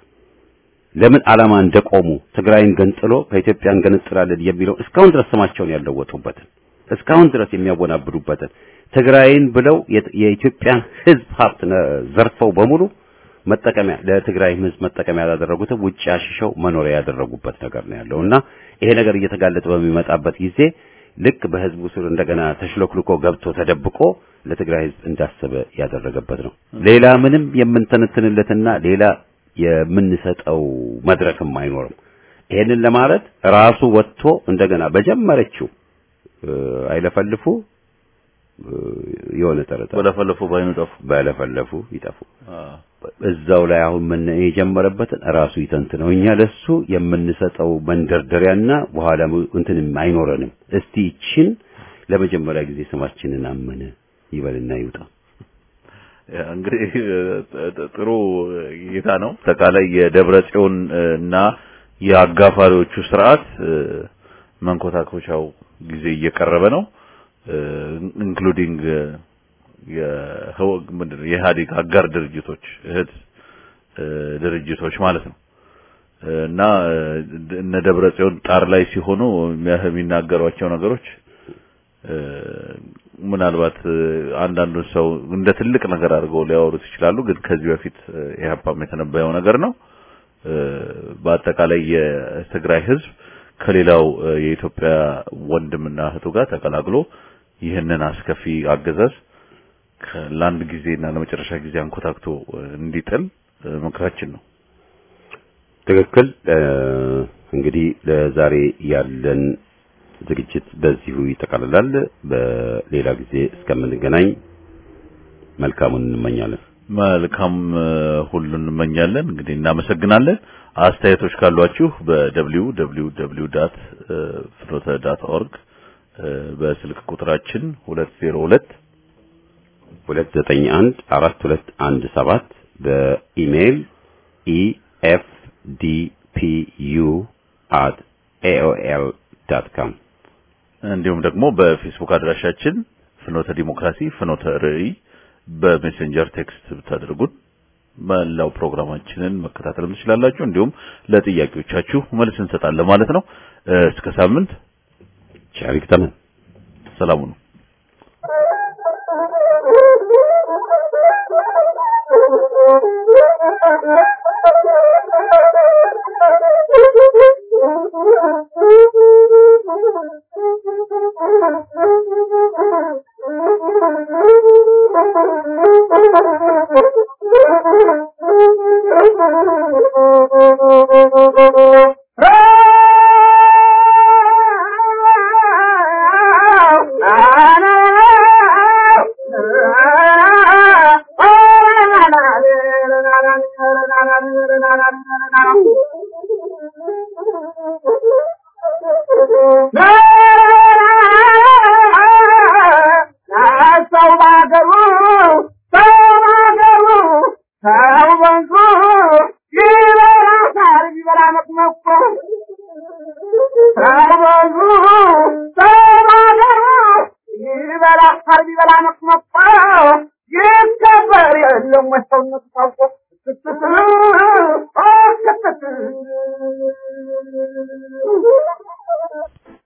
ለምን ዓላማ እንደቆሙ ትግራይን ገንጥሎ ከኢትዮጵያ እንገነጥላለን የሚለው እስካሁን ድረስ ስማቸውን ያለወጡበትን እስካሁን ድረስ የሚያወናብዱበትን ትግራይን ብለው የት- የኢትዮጵያን ህዝብ ሀብት ነ- ዘርፈው በሙሉ መጠቀሚያ ለትግራይ ህዝብ መጠቀሚያ ያላደረጉትም ውጭ አሽሸው መኖሪያ ያደረጉበት ነገር ነው ያለው እና ይሄ ነገር እየተጋለጠ በሚመጣበት ጊዜ ልክ በህዝቡ ስር እንደገና ተሽሎክልኮ ገብቶ ተደብቆ ለትግራይ ህዝብ እንዳሰበ ያደረገበት ነው። ሌላ ምንም የምንተነትንለትና ሌላ የምንሰጠው መድረክም አይኖርም። ይሄንን ለማለት ራሱ ወጥቶ እንደገና በጀመረችው እ፣ አይለፈልፉ እ፣ የሆነ ጠረጠ በለፈለፉ ባይኑ ጠፉ። በለፈለፉ ይጠፉ እዛው ላይ አሁን ምን የጀመረበትን ራሱ ይተንትነው። እኛ ለሱ የምንሰጠው መንደርደሪያና በኋላ እንትንም አይኖረንም። እስቲ ይችን ለመጀመሪያ ጊዜ ስማችንን አመነ ይበልና ይውጣ። ያ እንግዲህ ጥሩ እይታ ነው። አጠቃላይ የደብረ ጽዮን እና የአጋፋሪዎቹ ስርዓት እ፣ መንኮታኮቻው ጊዜ እየቀረበ ነው። ኢንክሉዲንግ የህወ ምንድን ነው የኢህአዴግ አጋር ድርጅቶች እህት እ፣ ድርጅቶች ማለት ነው እና እ፣ እነ ደብረ ጽዮን ጣር ላይ ሲሆኑ የሚያ- የሚናገሯቸው ነገሮች እ፣ ምናልባት እ፣ አንዳንዱን ሰው እንደ ትልቅ ነገር አድርገው ሊያወሩት ይችላሉ። ግን ከዚህ በፊት እ፣ ኢህአፓም የተነበየው ነገር ነው። እ፣ በአጠቃላይ የትግራይ ህዝብ ከሌላው እ፣ የኢትዮጵያ ወንድምና እህቱ ጋር ተቀላቅሎ ይህንን አስከፊ አገዛዝ ከ- ለአንድ ጊዜና ለመጨረሻ ጊዜ አንኮታክቶ እ፣ እንዲጥል እ፣ ምክራችን ነው። ትክክል። እ፣ እንግዲህ ለዛሬ ያለን ዝግጅት በዚሁ ይጠቃልላል። በሌላ ጊዜ እስከምንገናኝ መልካሙን እንመኛለን። መልካም እ፣ ሁሉ እንመኛለን። እንግዲህ እናመሰግናለን። አስተያየቶች ካሏችሁ በwww.ፍኖተ.org በስልክ ቁጥራችን 202 291 4217 በኢሜይል efdpu@aol.com እንዲሁም ደግሞ በፌስቡክ አድራሻችን ፍኖተ ዲሞክራሲ ፍኖተ ርዕይ በሜሴንጀር ቴክስት ብታደርጉን መላው ፕሮግራማችንን መከታተል ትችላላችሁ። እንዲሁም ለጥያቄዎቻችሁ መልስ እንሰጣለን ማለት ነው። እ፣ እስከ ሳምንት ቸር ይግጠመን። ሰላሙ ነው። ሰው ባገሩ ሰው ባገሩ ሰው በንቱ ይበላ ሳር ይበላ መቅመቆ ሰው በንቱ ሰው ባገሩ ይበላ የለም ወይ ሰውነቱ ታውቆ ክትት ክትት